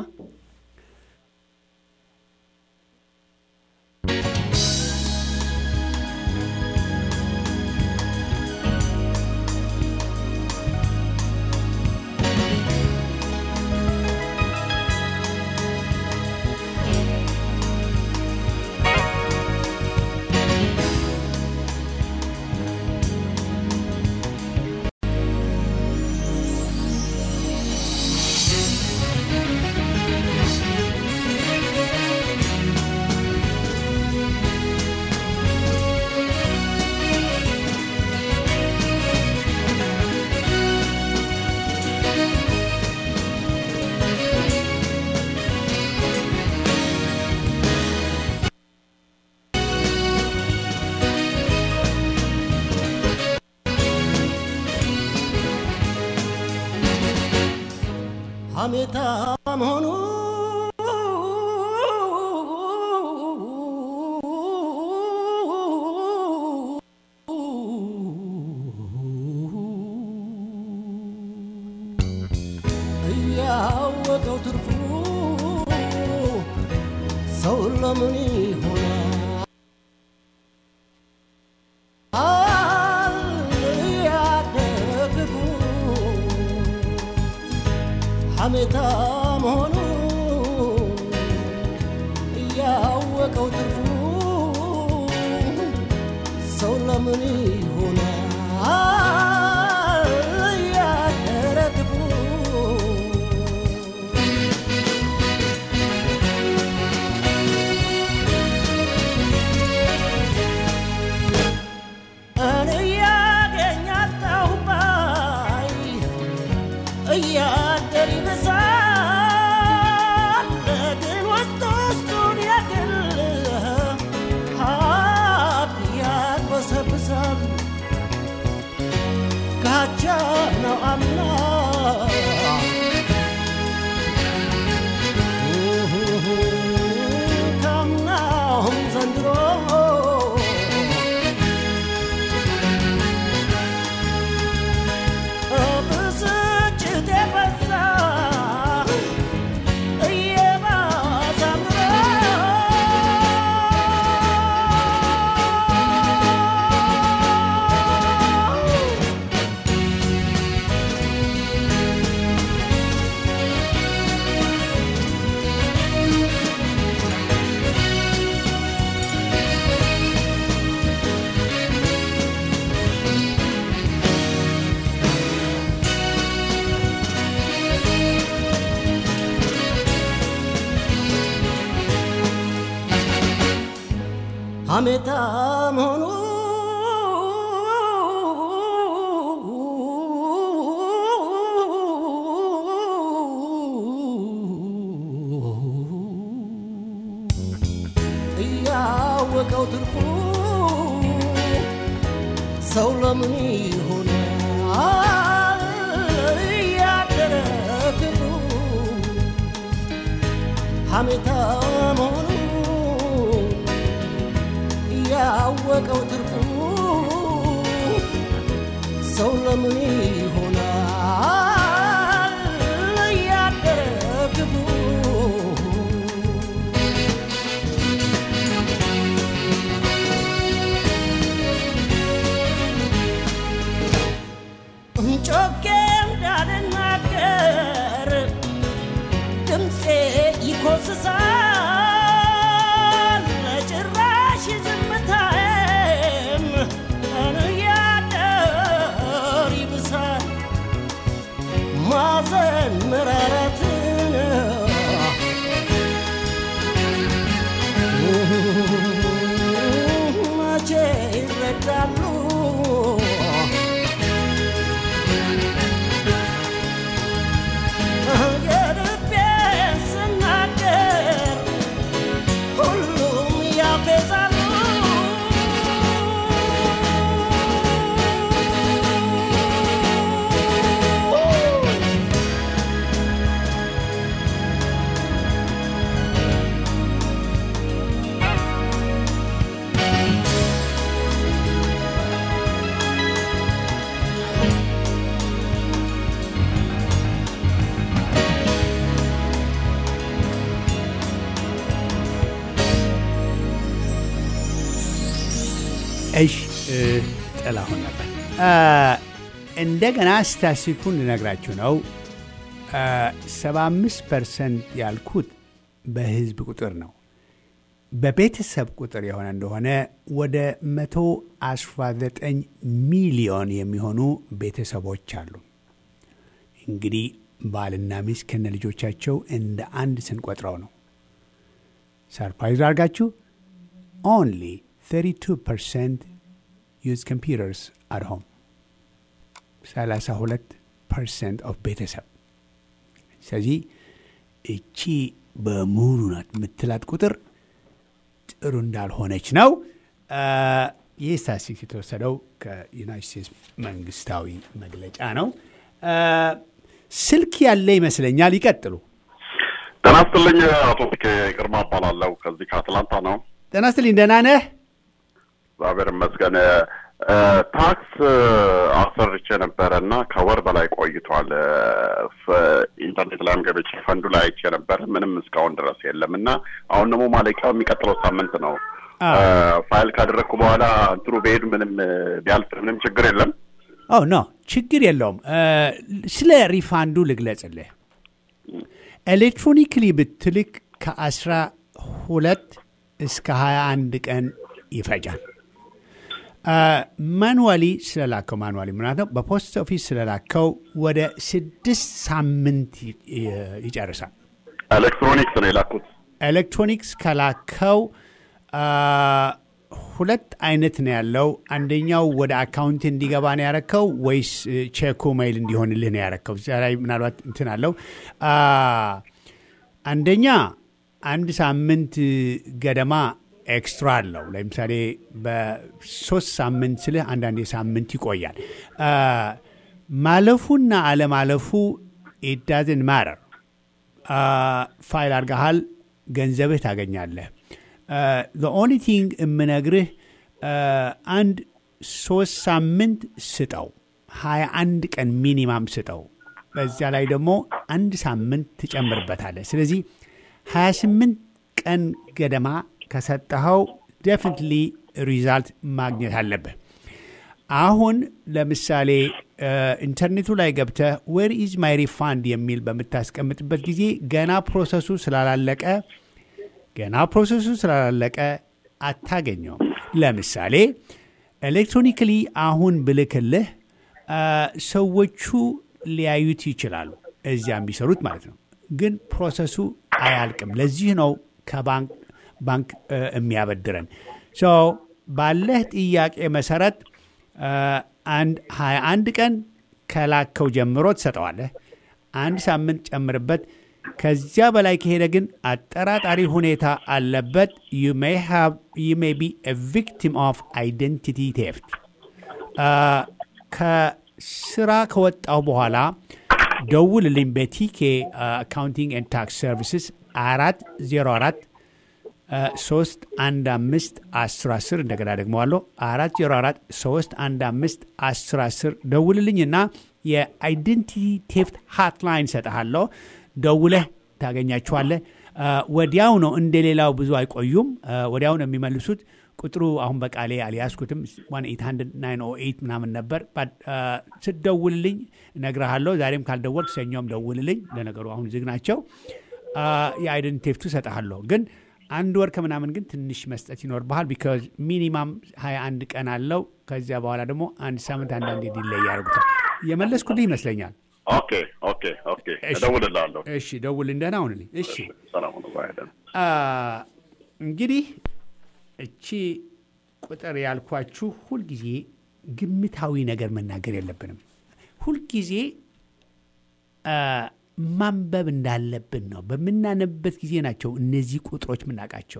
ሐሜታ መሆኑ እያወቀው ትርፉ ሰው ለምን ይሆናል ያደግፉ ሐሜታ መሆኑ እያወቀው ትርፉ ሰው ለምን ይሆናል ያደረ ክፉ እኔ ያገኛለሁ ባይ እያደር ይብሳል ግን ውስጥ ውስጡን ያክል ሀብት ያግበሰብሳል ካቻ ነው አምና ካምናውም ዘንድሮ ብስጭት የበዛ እየባሰ አምሮ ሐሜታ መሆኑ እያወቀው ትርፉ ሰው ለምን ይሆናል እያደረ ክፉ ሐሜታ መሆኑ ያወቀው ትርፉ ሰው ለምን ይሆናል እሽ ጥላሁን ነበር። እንደገና ስታሲኩን ልነግራችሁ ነው። 75 ፐርሰንት ያልኩት በህዝብ ቁጥር ነው። በቤተሰብ ቁጥር የሆነ እንደሆነ ወደ 119 ሚሊዮን የሚሆኑ ቤተሰቦች አሉ። እንግዲህ ባልና ሚስት ከነ ልጆቻቸው እንደ አንድ ስንቆጥረው ነው። ሰርፕራይዝ አድርጋችሁ ኦንሊ 32 ፐርሰንት ዩዝ ኮምፒውተርስ አት ሆም 32 ፐርሰንት ኦፍ ቤተሰብ። ስለዚህ እቺ በሙሉ ናት የምትላት ቁጥር ጥሩ እንዳልሆነች ነው። ይህ ስታቲስቲክስ የተወሰደው ከዩናይት ስቴትስ መንግስታዊ መግለጫ ነው። ስልክ ያለ ይመስለኛል። ይቀጥሉ። ጤና ይስጥልኝ። አቶ ግርማ እባላለሁ ከዚህ ከአትላንታ ነው። ጤና ይስጥልኝ። ደህና ነህ? እግዚአብሔር ይመስገን። ታክስ አሰርቼ ነበረ እና ከወር በላይ ቆይቷል። ኢንተርኔት ላይም ገብቼ ፈንዱ ላይ አይቼ ነበረ። ምንም እስካሁን ድረስ የለም እና አሁን ደግሞ ማለቂያው የሚቀጥለው ሳምንት ነው። ፋይል ካደረግኩ በኋላ እንትኑ በሄዱ ምንም ቢያልፍ ምንም ችግር የለም። ኦ ኖ ችግር የለውም። ስለ ሪፋንዱ ልግለጽልህ። ኤሌክትሮኒክሊ ብትልክ ከአስራ ሁለት እስከ ሀያ አንድ ቀን ይፈጃል። ማኑዋሊ ስለላከው ማኑዋሊ ምናት ነው በፖስት ኦፊስ ስለላከው ወደ ስድስት ሳምንት ይጨርሳል። ኤሌክትሮኒክስ ነው የላኩት። ኤሌክትሮኒክስ ከላከው ሁለት አይነት ነው ያለው። አንደኛው ወደ አካውንት እንዲገባ ነው ያረከው ወይስ ቼኩ ሜይል እንዲሆንልህ ነው ያረከው? እዚያ ላይ ምናልባት እንትን አለው። አንደኛ አንድ ሳምንት ገደማ ኤክስትራ አለው። ለምሳሌ በሶስት ሳምንት ስልህ አንዳንድ ሳምንት ይቆያል። ማለፉና አለማለፉ ኢት ዳዝን ማረር። ፋይል አድርገሃል፣ ገንዘብህ ታገኛለህ። ኦንሊ ቲንግ የምነግርህ አንድ ሶስት ሳምንት ስጠው፣ ሀያ አንድ ቀን ሚኒማም ስጠው። በዚያ ላይ ደግሞ አንድ ሳምንት ትጨምርበታለህ። ስለዚህ ሀያ ስምንት ቀን ገደማ ከሰጠኸው ዴፊኒትሊ ሪዛልት ማግኘት አለብህ። አሁን ለምሳሌ ኢንተርኔቱ ላይ ገብተህ ዌር ኢዝ ማይ ሪፋንድ የሚል በምታስቀምጥበት ጊዜ ገና ፕሮሰሱ ስላላለቀ ገና ፕሮሰሱ ስላላለቀ አታገኘውም። ለምሳሌ ኤሌክትሮኒክሊ አሁን ብልክልህ ሰዎቹ ሊያዩት ይችላሉ፣ እዚያ የሚሰሩት ማለት ነው። ግን ፕሮሰሱ አያልቅም። ለዚህ ነው ከባንክ ባንክ የሚያበድረን ባለህ ጥያቄ መሰረት አንድ 21 ቀን ከላከው ጀምሮ ትሰጠዋለህ። አንድ ሳምንት ጨምርበት። ከዚያ በላይ ከሄደ ግን አጠራጣሪ ሁኔታ አለበት። ዩ ሜይ ቢ ቪክቲም ኦፍ አይደንቲቲ ቴፍት። ከስራ ከወጣው በኋላ ደውልልኝ በቲኬ አካውንቲንግ ኤንድ ታክስ ሰርቪስስ አራት ዜሮ አራት ሶስት አንድ አምስት አስር አስር እንደገና ደግመዋለሁ አራት ዜሮ አራት ሶስት አንድ አምስት አስር አስር ደውልልኝና የአይደንቲቲ ቴፍት ሃትላይን ሰጠሃለሁ። ደውለህ ታገኛችኋለህ። ወዲያው ነው፣ እንደ ሌላው ብዙ አይቆዩም። ወዲያው ነው የሚመልሱት። ቁጥሩ አሁን በቃሌ አልያዝኩትም። 800 ምናምን ነበር። ስትደውልልኝ እነግርሃለሁ። ዛሬም ካልደወልክ ሰኞም ደውልልኝ። ለነገሩ አሁን ዝግ ናቸው። የአይደንቲቲ ቴፍቱ ሰጠሃለሁ ግን አንድ ወር ከምናምን ግን ትንሽ መስጠት ይኖርብሃል። ቢካዝ ሚኒማም 21 ቀን አለው። ከዚያ በኋላ ደግሞ አንድ ሳምንት አንዳንዴ ዲሌይ ያደርጉታል። የመለስኩልህ ይመስለኛል። ኦኬ ኦኬ ኦኬ፣ እደውልልሃለሁ። እሺ ደውልኝ፣ ደህና ሁንልኝ። እሺ ሰላም ሁኑ። ባይ ደህና እንግዲህ እቺ ቁጥር ያልኳችሁ ሁልጊዜ ግምታዊ ነገር መናገር የለብንም። ሁልጊዜ ማንበብ እንዳለብን ነው። በምናነብበት ጊዜ ናቸው እነዚህ ቁጥሮች የምናውቃቸው።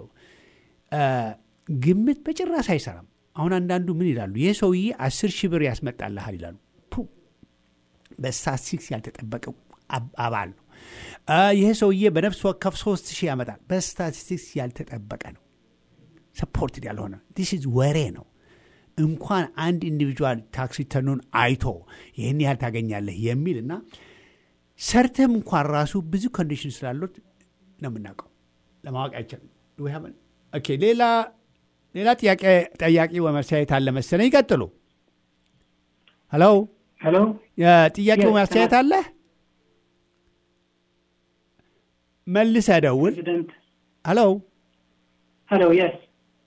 ግምት በጭራሽ አይሰራም። አሁን አንዳንዱ ምን ይላሉ? ይህ ሰውዬ አስር ሺህ ብር ያስመጣልሃል ይላሉ። በስታቲስቲክስ ያልተጠበቀ አባል ነው። ይህ ሰውዬ በነፍስ ወከፍ ሶስት ሺህ ያመጣል። በስታቲስቲክስ ያልተጠበቀ ነው። ሰፖርትድ ያልሆነ ዲስ ኢዝ ወሬ ነው። እንኳን አንድ ኢንዲቪጁዋል ታክስ ሪተርኑን አይቶ ይህን ያህል ታገኛለህ የሚል እና ሰርተም እንኳን ራሱ ብዙ ኮንዲሽን ስላሉት ነው የምናውቀው። ለማወቅ አይቻልም። ኦኬ ሌላ ሌላ ጥያቄ ጠያቂ ወመስተያየት አለ መሰለኝ። ይቀጥሉ። ሄሎ ሄሎ የጥያቄው Yes, ማስተያየት አለ መልሰህ ደውል። ፕሬዚደንት ሄሎ ሄሎ የስ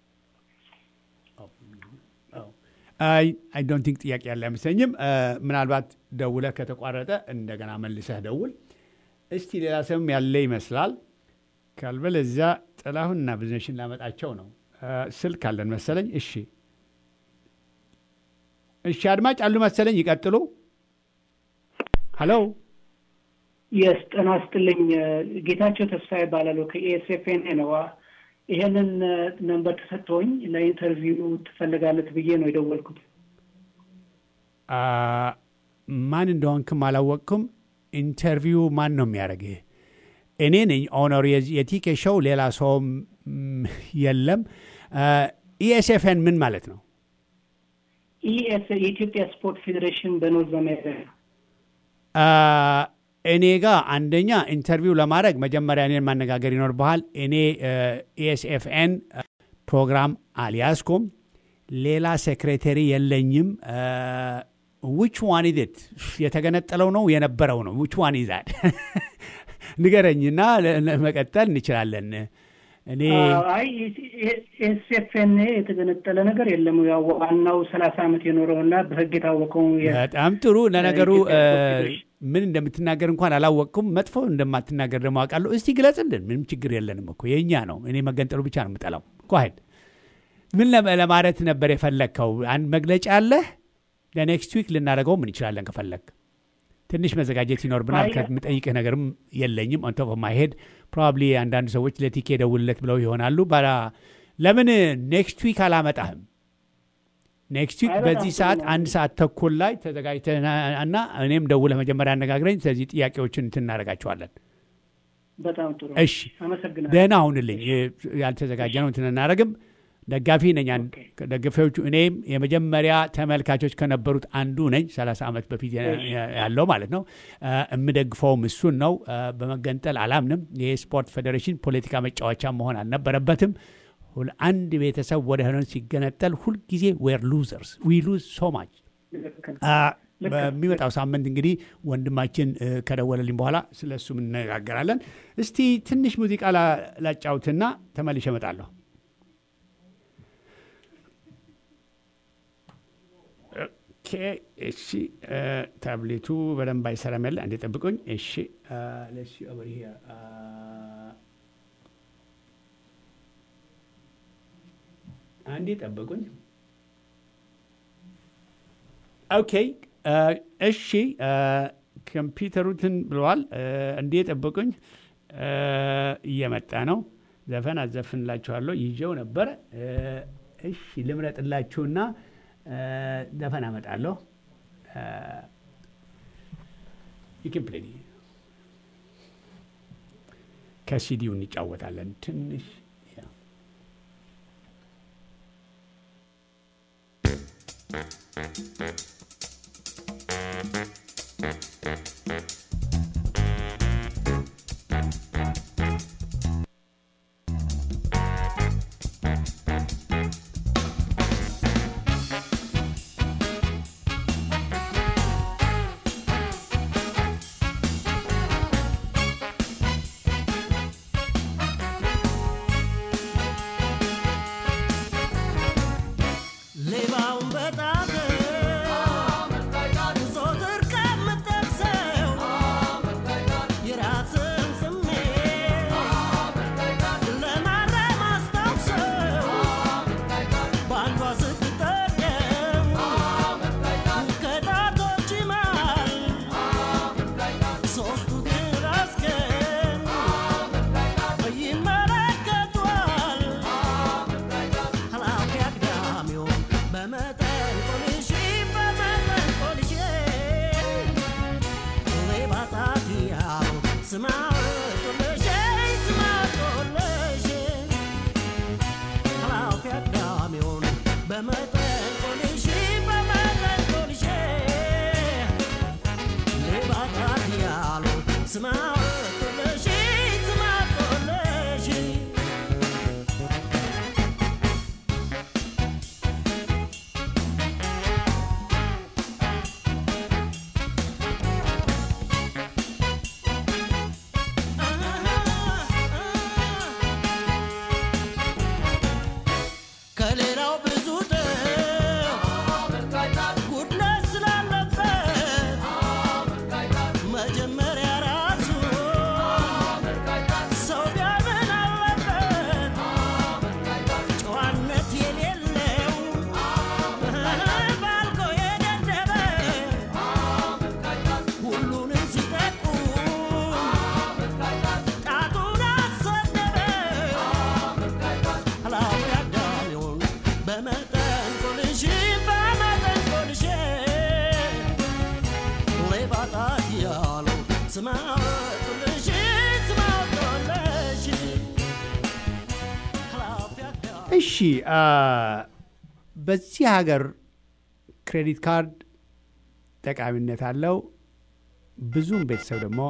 አይ አይ ዶንት ቲንክ ጥያቄ ያለ አይመስለኝም። እ፣ ምናልባት ደውለህ ከተቋረጠ እንደገና መልሰህ ደውል። እስቲ ሌላ ሰውም ያለ ይመስላል። ካልበለዚያ ጥላሁንና ብዙነሽን ላመጣቸው ነው። እ፣ ስልክ አለን መሰለኝ። እሺ እሺ፣ አድማጭ አሉ መሰለኝ። ይቀጥሉ። ሄሎ የስ ጤና ይስጥልኝ። ጌታቸው ተስፋ ይባላሉ ከኤስኤፍኤን ነው። ይሄንን ነንበር ተሰጥቶኝ ለኢንተርቪው ትፈልጋለት ብዬ ነው የደወልኩት። አ፣ ማን እንደሆንክም አላወቅኩም። ኢንተርቪው ማን ነው የሚያደርግህ? እኔ ነኝ ኦነር የቲኬ ሾው፣ ሌላ ሰውም ም፣ የለም። ኢኤስኤፍኤን ምን ማለት ነው? ኢኤስ የኢትዮጵያ ስፖርት ፌዴሬሽን በኖርዝ አሜሪካ አ፣ እኔ ጋር አንደኛ ኢንተርቪው ለማድረግ መጀመሪያ እኔን ማነጋገር ይኖርብሃል። እኔ ኢኤስኤፍኤን ፕሮግራም አልያዝኩም። ሌላ ሴክሬተሪ የለኝም። ዊች ዋን ኢት የተገነጠለው ነው የነበረው ነው ዊች ዋን ይዛል ንገረኝና መቀጠል እንችላለን። እኔ አይ ኤስኤፍኤን የተገነጠለ ነገር የለም። ያው ዋናው ሰላሳ ዓመት የኖረውና በህግ የታወቀው የ- በጣም ጥሩ። ለነገሩ የኢትዮጵያ እ፣ ስፖርት ፌዴሬሽን። ምን እንደምትናገር እንኳን አላወቅኩም። መጥፎ እንደማትናገር ደግሞ አውቃለሁ። እስቲ ግለጽልን። ምንም ችግር የለንም እኮ የእኛ ነው። እኔ መገንጠሉ ብቻ ነው የምጠላው። ጓሄድ ምን ለመ- ለማለት ነበር የፈለግከው? አንድ መግለጫ አለህ? ለኔክስት ዊክ ልናደርገው ምን እንችላለን ከፈለግ ትንሽ መዘጋጀት ይኖርብናል። አይ- ከምጠይቅህ ነገርም የለኝም። ኦን ቶፕ ኦፍ ማይ ሄድ ፕሮባብሊ አንዳንድ ሰዎች ለቲኬ ደውልለት ብለው ይሆናሉ። ባላ ለምን ኔክስት ዊክ አላመጣህም? ኔክስት ዊክ አይ፣ በጣም በዚህ ጥሩ ሰዓት ነው። አንድ ሰዓት ተኩል ላይ ተዘጋጅተህ እና እኔም ደውለህ መጀመሪያ አነጋግረኝ። ስለዚህ ጥያቄዎችን እንትን እናደርጋቸዋለን። በጣም ጥሩ እሺ አመሰግናለሁ። ደህና ሁንልኝ። ያልተዘጋጀ ነው እንትን እናደርግም። ደጋፊ ነኝ። አንድ ደጋፊዎቹ እኔም የመጀመሪያ ተመልካቾች ከነበሩት አንዱ ነኝ። 30 ዓመት በፊት የ- የ- ያለው ማለት ነው። እ፣ የምደግፈውም እሱን ነው። እ፣ በመገንጠል አላምንም። ይህ ስፖርት ፌዴሬሽን ፖለቲካ መጫወቻ መሆን አልነበረበትም። ሁል- አንድ ቤተሰብ ወደ ሆነ ሲገነጠል ሁልጊዜ ዌር ሉዘርስ ዊ ሉዝ ሶ ማች ልክ ነው። አ፣ በሚመጣው ሳምንት እንግዲህ ወንድማችን እ፣ ከደወለልኝ በኋላ ስለ እሱም እንነጋገራለን። እስቲ ትንሽ ሙዚቃ ላ- ላጫውትና ተመልሼ እመጣለሁ። ኦኬ፣ እሺ እ፣ ታብሌቱ በደንብ አይሰራም ያለ አንዴ ጠብቁኝ። እሺ አ፣ let's see over here. አ፣ አንዴ ጠብቁኝ። ኦኬ እ፣ እሺ እ፣ ኮምፒውተሩትን ብለዋል። እ፣ እንዴ ጠብቁኝ፣ እ፣ እየመጣ ነው። ዘፈን አዘፍንላችኋለሁ ይዤው ነበረ። እ፣ እሺ ልምረጥላችሁና እ፣ ዘፈን አመጣለሁ። ይክምፕሌኒ ከሲዲው እንጫወታለን ትንሽ ያ ሌባውን በጣት ዞትር ከምጠቅሰው ከሌላው ብዙ ጥፍ ጉድለት ስላለበት መጀመሪያ ራሱ ሰው ቢያምን አለበት ጨዋነት የሌለው ባልጎ የደደበ ሁሉንም ሲጠቁም ጣቱን አሰደበ ኃላፊ አዳሚውን በመጠን ቆልሽ በመጠን ቆልሽ ሌባ ጣት ያለው ስማ ወጡልሽ ስማ ወጡልሽ ኃላፊ አዳሚ እሺ አ፣ በዚህ ሀገር ክሬዲት ካርድ ጠቃሚነት አለው። ብዙም ቤተሰብ ደግሞ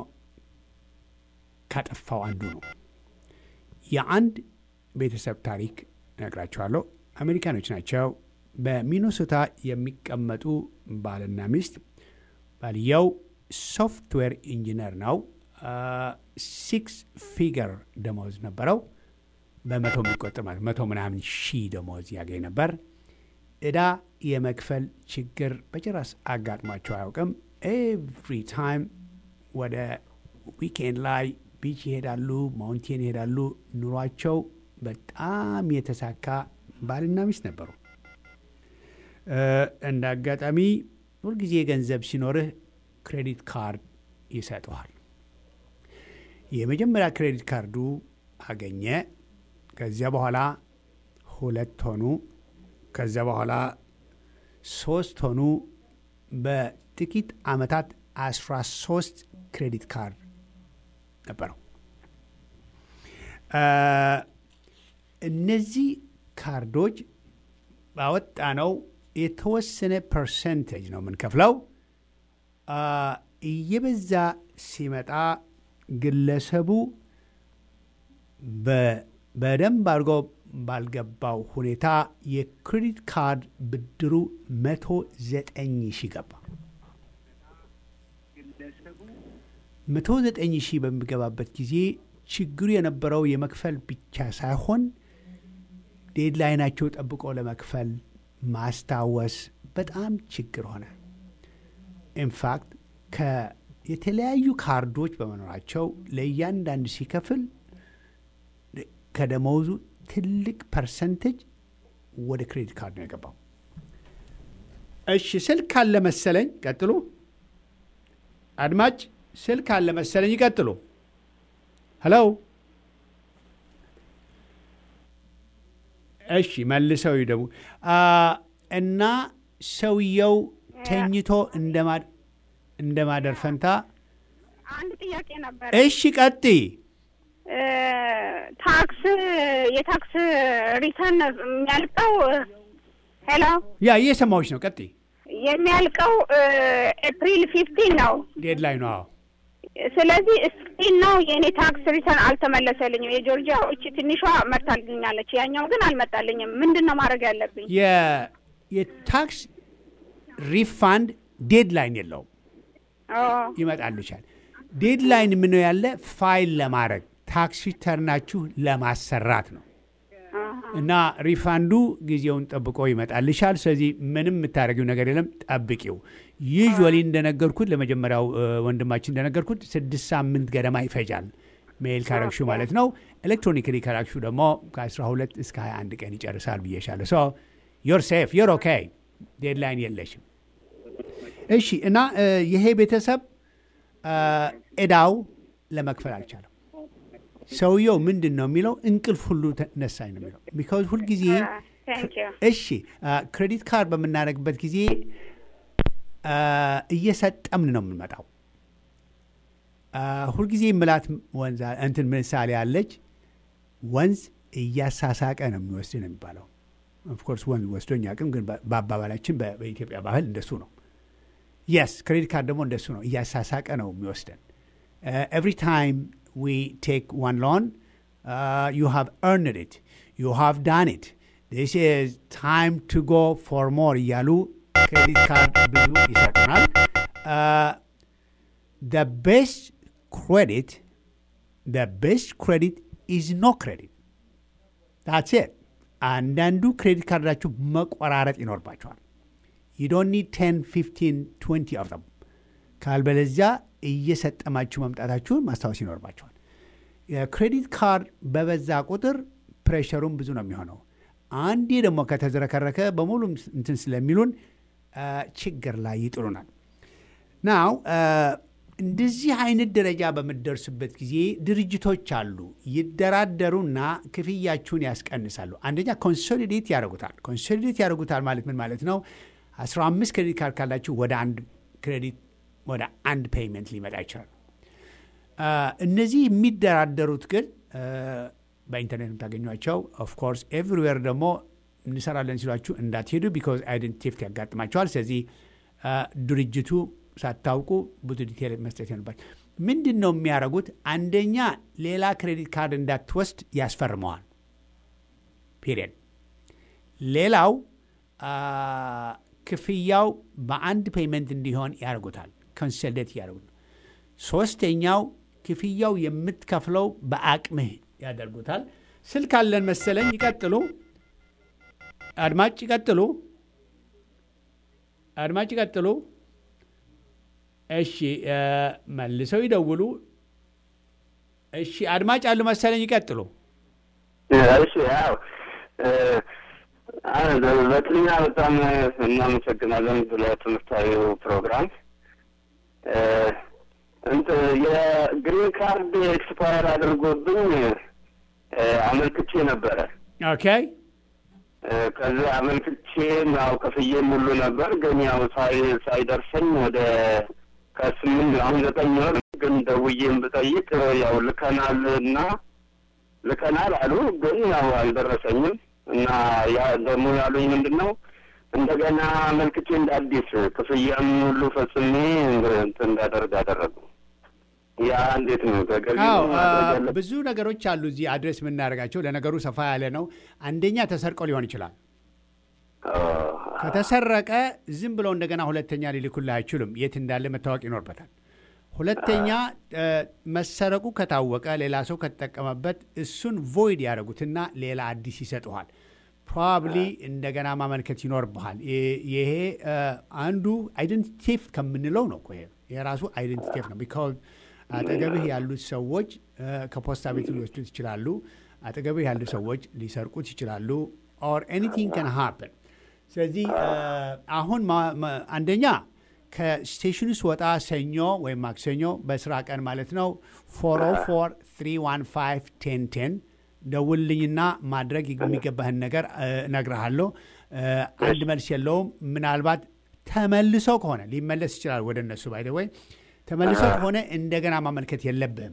ካጠፋው አንዱ ነው። የአንድ ቤተሰብ ታሪክ እነግራችኋለሁ። አሜሪካኖች ናቸው። በሚኒሶታ የሚቀመጡ ባልና ሚስት፣ ባልየው ሶፍትዌር ኢንጂነር ነው። ሲክስ ፊገር ደመወዝ ነበረው። በመቶ የሚቆጠር ማለት መቶ ምናምን ሺህ ደመወዝ ያገኝ ነበር። እዳ የመክፈል ችግር በጭራሽ አጋጥሟቸው አያውቅም። ኤቭሪ ታይም ወደ ዊኬንድ ላይ ቢች ይሄዳሉ፣ ማውንቴን ይሄዳሉ። ኑሯቸው በጣም የተሳካ ባልና ሚስት ነበሩ። እ፣ እንደ አጋጣሚ ሁልጊዜ ገንዘብ ሲኖርህ ክሬዲት ካርድ ይሰጠዋል። የመጀመሪያ ክሬዲት ካርዱ አገኘ። ከዚያ በኋላ ሁለት ሆኑ። ከዚያ በኋላ ሶስት ሆኑ። በጥቂት ዓመታት አስራ ሶስት ክሬዲት ካርድ ነበረው። እ፣ እነዚህ ካርዶች ባወጣነው የተወሰነ ፐርሰንቴጅ ነው የምንከፍለው። አ፣ እየበዛ ሲመጣ ግለሰቡ በ- በደንብ አድርጎ ባልገባው ሁኔታ የክሬዲት ካርድ ብድሩ መቶ ዘጠኝ ሺህ ገባ። መቶ ዘጠኝ ሺህ በሚገባበት ጊዜ ችግሩ የነበረው የመክፈል ብቻ ሳይሆን ዴድላይናቸው ጠብቆ ለመክፈል ማስታወስ በጣም ችግር ሆነ። ኢንፋክት የተለያዩ ካርዶች በመኖራቸው ለእያንዳንዱ ሲከፍል ከደመወዙ ትልቅ ፐርሰንቴጅ ወደ ክሬዲት ካርድ ነው የገባው። እሺ ስልክ አለ መሰለኝ። ቀጥሉ አድማጭ፣ ስልክ አለ መሰለኝ። ይቀጥሉ። ሄሎ። እሺ መልሰው ይደቡ እና ሰውየው ተኝቶ እንደማደር ፈንታ አንድ ጥያቄ ነበር። እሺ ቀጥይ። ታክስ የታክስ ሪተርን የሚያልቀው ሄሎ ያ እየሰማዎች ነው። ቀጥይ። የሚያልቀው ኤፕሪል ፊፍቲን ነው። ዴድላይኑ አዎ። ስለዚህ እስቲል ነው የእኔ ታክስ ሪተርን አልተመለሰልኝም። የጆርጂያ እቺ ትንሿ መጥታልኛለች፣ ያኛው ግን አልመጣልኝም። ምንድን ነው ማድረግ ያለብኝ? የ- የታክስ ሪፋንድ ዴድላይን የለውም። ኦ፣ ይመጣልሻል። ዴድላይን ምነው ያለ ፋይል ለማድረግ ታክስ ሪተርናችሁ ለማሰራት ነው እና ሪፋንዱ ጊዜውን ጠብቆ ይመጣልሻል። ስለዚህ ምንም የምታደርጊው ነገር የለም፣ ጠብቂው። ዩዥዋሊ እንደነገርኩት ለመጀመሪያው እ፣ ወንድማችን እንደነገርኩት ስድስት ሳምንት ገደማ ይፈጃል ሜይል ካረግሹ ማለት ነው። ኤሌክትሮኒክሊ ካረግሹ ደግሞ ከ12 እስከ 21 ቀን ይጨርሳል ብዬሻለሁ። ሶ ዮር ሴፍ ዮር ኦኬ፣ ዴድላይን የለሽም። እሺ እና እ፣ ይሄ ቤተሰብ እ፣ ዕዳው ለመክፈል አልቻለም። ሰውየው ምንድን ነው የሚለው እንቅልፍ ሁሉ ተነሳኝ ነው የሚለው ቢካዝ ሁልጊዜ ቴንክ ዩ እሺ ክሬዲት ካርድ በምናደርግበት ጊዜ አ፣ እየሰጠምን ነው የምንመጣው። አ፣ ሁልጊዜ ምላት ወንዝ እንትን ምሳሌ አለች። ወንዝ እያሳሳቀ ነው የሚወስድ ነው የሚባለው። ኦፍኮርስ ወንዝ ወስዶኝ አቅም ግን በ- በአባባላችን በ- በኢትዮጵያ ባህል እንደሱ ነው። የስ ክሬዲት ካርድ ደግሞ እንደሱ ነው፣ እያሳሳቀ ነው የሚወስደን። ኤቭሪ ታይም ዊ ቴክ ዋን ሎን ዩ ሃቭ ኤርንድ ኢት ዩ ሃቭ ዳን ኢት ዲስ ኢዝ ታይም ቱ ጎ ፎር ሞር እያሉ ክሬዲት ካርድ ብዙ ይሰጡናል። the best credit the best credit is no credit that's it አንዳንዱ ክሬዲት ካርዳችሁ መቆራረጥ ይኖርባቸዋል። ዩዶኒ ቴን ፊፍቲን ትዌንቲ ኦፍ ዘም ካልበለዚያ እየሰጠማችሁ መምጣታችሁን ማስታወስ ይኖርባቸዋል። የክሬዲት ካርድ በበዛ ቁጥር ፕሬሸሩም ብዙ ነው የሚሆነው። አንዴ ደግሞ ከተዝረከረከ በሙሉ እንትን ስለሚሉን ችግር ላይ ይጥሉናል። ናው እንደዚህ አይነት ደረጃ በምደርሱበት ጊዜ ድርጅቶች አሉ ይደራደሩና ክፍያችሁን ያስቀንሳሉ። አንደኛ ኮንሶሊዴት ያደርጉታል። ኮንሶሊዴት ያደርጉታል ማለት ምን ማለት ነው? 15 ክሬዲት ካርድ ካላችሁ ወደ አንድ ክሬዲት ወደ አንድ ፔይመንት ሊመጣ ይችላል። እነዚህ የሚደራደሩት ግን በኢንተርኔት የምታገኟቸው ኦፍኮርስ ኤቭሪዌር ደግሞ እንሰራለን ሲሏችሁ እንዳትሄዱ ቢካዝ አይደንቲቲ ቴፍት ያጋጥማቸዋል። ስለዚህ ድርጅቱ ሳታውቁ ብዙ ዲቴል መስጠት ይሆንባል። ምንድን ነው የሚያደርጉት? አንደኛ ሌላ ክሬዲት ካርድ እንዳትወስድ ያስፈርመዋል። ፔሪየድ። ሌላው ክፍያው በአንድ ፔይመንት እንዲሆን ያደርጉታል። ኮንሰልዴት ያደርጉት። ሶስተኛው ክፍያው የምትከፍለው በአቅምህ ያደርጉታል። ስልክ አለን መሰለኝ። ይቀጥሉ አድማጭ፣ ይቀጥሉ አድማጭ፣ ይቀጥሉ። እሺ መልሰው ይደውሉ። እሺ አድማጭ አሉ መሰለኝ። ይቀጥሉ። እሺ ያው በቅድሚያ በጣም እናመሰግናለን ስለ ትምህርታዊው ፕሮግራም። የግሪን ካርድ ኤክስፓየር አድርጎብኝ አመልክቼ ነበረ። ኦኬ ከዚህ አመልክቼ ያው ከፍዬም ሁሉ ነበር፣ ግን ያው ሳይደርሰኝ ወደ ከስምንት አሁን ዘጠኝ ወር ግን ደውዬም ብጠይቅ ያው ልከናል እና ልከናል አሉ፣ ግን ያው አልደረሰኝም እና ያ ደግሞ ያሉኝ ምንድን ነው እንደገና አመልክቼ እንደ አዲስ ክፍያም ሁሉ ፈጽሜ እንትን እንዳደርግ አደረጉ። ያ እንዴት ነው ተገቢ? ብዙ ነገሮች አሉ እዚህ አድሬስ የምናደርጋቸው። ለነገሩ ሰፋ ያለ ነው። አንደኛ ተሰርቆ ሊሆን ይችላል። ከተሰረቀ ዝም ብለው እንደገና ሁለተኛ ሊልኩልህ አይችሉም። የት እንዳለ መታወቅ ይኖርበታል። ሁለተኛ መሰረቁ ከታወቀ ሌላ ሰው ከተጠቀመበት እሱን ቮይድ ያደረጉትና ሌላ አዲስ ይሰጡሃል። ፕሮባብሊ እንደገና ማመልከት ይኖርብሃል። ይሄ አንዱ አይደንቲቲ ቴፍት ከምንለው ነው። ይሄ የራሱ አይደንቲቲ ቴፍት ነው። ቢካዝ አጠገብህ ያሉት ሰዎች ከፖስታ ቤት ሊወስዱት ይችላሉ። አጠገብህ ያሉ ሰዎች ሊሰርቁት ይችላሉ። ኦር ኤኒቲንግ ከን ሃፕን። ስለዚህ አሁን አንደኛ ከስቴሽኑ ስወጣ ሰኞ ወይም ማክሰኞ በስራ ቀን ማለት ነው 404 315 1010 ደውልልኝና ማድረግ የሚገባህን ነገር እነግርሃለሁ። አንድ መልስ የለውም። ምናልባት ተመልሶ ከሆነ ሊመለስ ይችላል ወደ እነሱ ባይደ ወይ ተመልሶ ከሆነ እንደገና ማመልከት የለብህም፣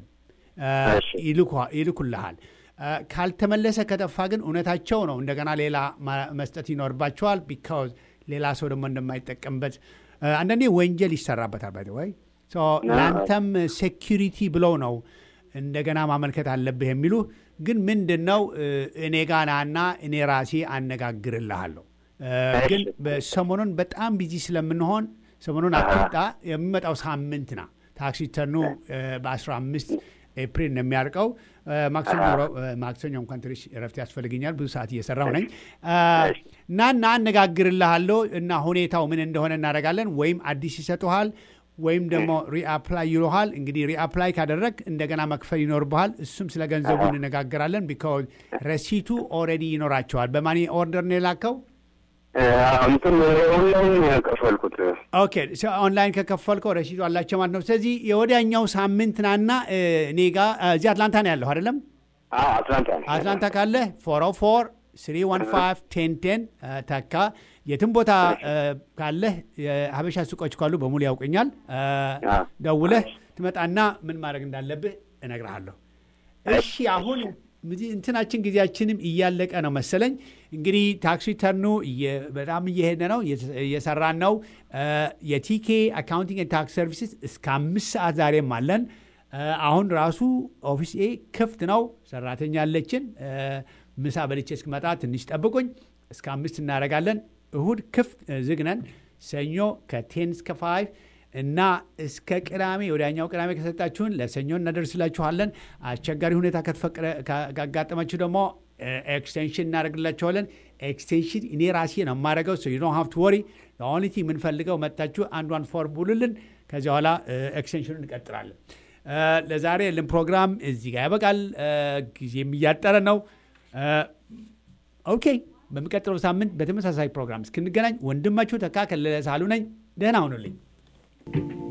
ይልኩልሃል። ካልተመለሰ ከጠፋ ግን እውነታቸው ነው። እንደገና ሌላ መስጠት ይኖርባቸዋል። ቢካዝ ሌላ ሰው ደግሞ እንደማይጠቀምበት አንዳንዴ ወንጀል ይሰራበታል። ባይ ወይ ለአንተም ሴኪሪቲ ብለው ነው እንደገና ማመልከት አለብህ የሚሉ ግን ምንድን ነው እኔ ጋ ናና እኔ ራሴ አነጋግርልሃለሁ። ግን ሰሞኑን በጣም ቢዚ ስለምንሆን ሰሞኑን አትምጣ። የሚመጣው ሳምንት ና ታክሲ ተኑ በ15 ኤፕሪል ነው የሚያልቀው። ማክሰኞ እንኳን ትንሽ እረፍት ያስፈልገኛል፣ ብዙ ሰዓት እየሰራው ነኝ እና እና አነጋግርልሃለሁ እና ሁኔታው ምን እንደሆነ እናደርጋለን። ወይም አዲስ ይሰጡሃል ወይም ደግሞ ሪአፕላይ ይሉሃል። እንግዲህ ሪአፕላይ ካደረግ እንደገና መክፈል ይኖርብሃል። እሱም ስለ ገንዘቡ እንነጋገራለን። ቢካዝ ረሲቱ ኦልሬዲ ይኖራቸዋል። በማን ኦርደር ነው የላከው? እንትን ኦንላይን ከፈልኩት። ኦኬ ኦንላይን ከከፈልከው ረሲቱ አላቸው ማለት ነው። ስለዚህ የወዲያኛው ሳምንት ናና እኔ ጋ እዚህ አትላንታ ነው ያለሁ አይደለም? አትላንታ አትላንታ ካለ ፎር ኦ ፎር ስሪ ዋን ፋይቭ ቴን ቴን ተካ። የትም ቦታ ካለህ የሀበሻ ሱቆች ካሉ በሙሉ ያውቀኛል። ደውለህ ትመጣና ምን ማድረግ እንዳለብህ እነግርሃለሁ። እሺ አሁን እንትናችን ጊዜያችንም እያለቀ ነው መሰለኝ። እንግዲህ ታክሲ ተርኑ በጣም እየሄደ ነው፣ እየሰራን ነው። የቲኬ አካውንቲንግ ታክስ ሰርቪስስ እስከ አምስት ሰዓት ዛሬም አለን። አሁን ራሱ ኦፊስ ኤ ክፍት ነው። ሰራተኛ አለችን። ምሳ በልቼ እስክመጣ ትንሽ ጠብቁኝ። እስከ አምስት እናደርጋለን። እሁድ ክፍት ዝግ ነን። ሰኞ ከቴን እስከ ፋይቭ እና እስከ ቅዳሜ ወዲያኛው ቅዳሜ ከሰጣችሁን ለሰኞ እናደርስላችኋለን። አስቸጋሪ ሁኔታ ካጋጠማችሁ ደግሞ ኤክስቴንሽን እናደርግላቸዋለን። ኤክስቴንሽን እኔ ራሴ ነው የማደርገው። ሶ ዩ ዶንት ሃቭ ቱ ወሪ ኦንሊቲ የምንፈልገው መታችሁ አንዷን ፎርም ሙሉልን። ከዚያ በኋላ ኤክስቴንሽኑን እንቀጥላለን። ለዛሬ ያለን ፕሮግራም እዚህ ጋር ያበቃል። ጊዜም እያጠረ ነው። ኦኬ፣ በሚቀጥለው ሳምንት በተመሳሳይ ፕሮግራም እስክንገናኝ ወንድማችሁ ተካ ከለለ ሳሉ ነኝ። ደህና ሁኑልኝ።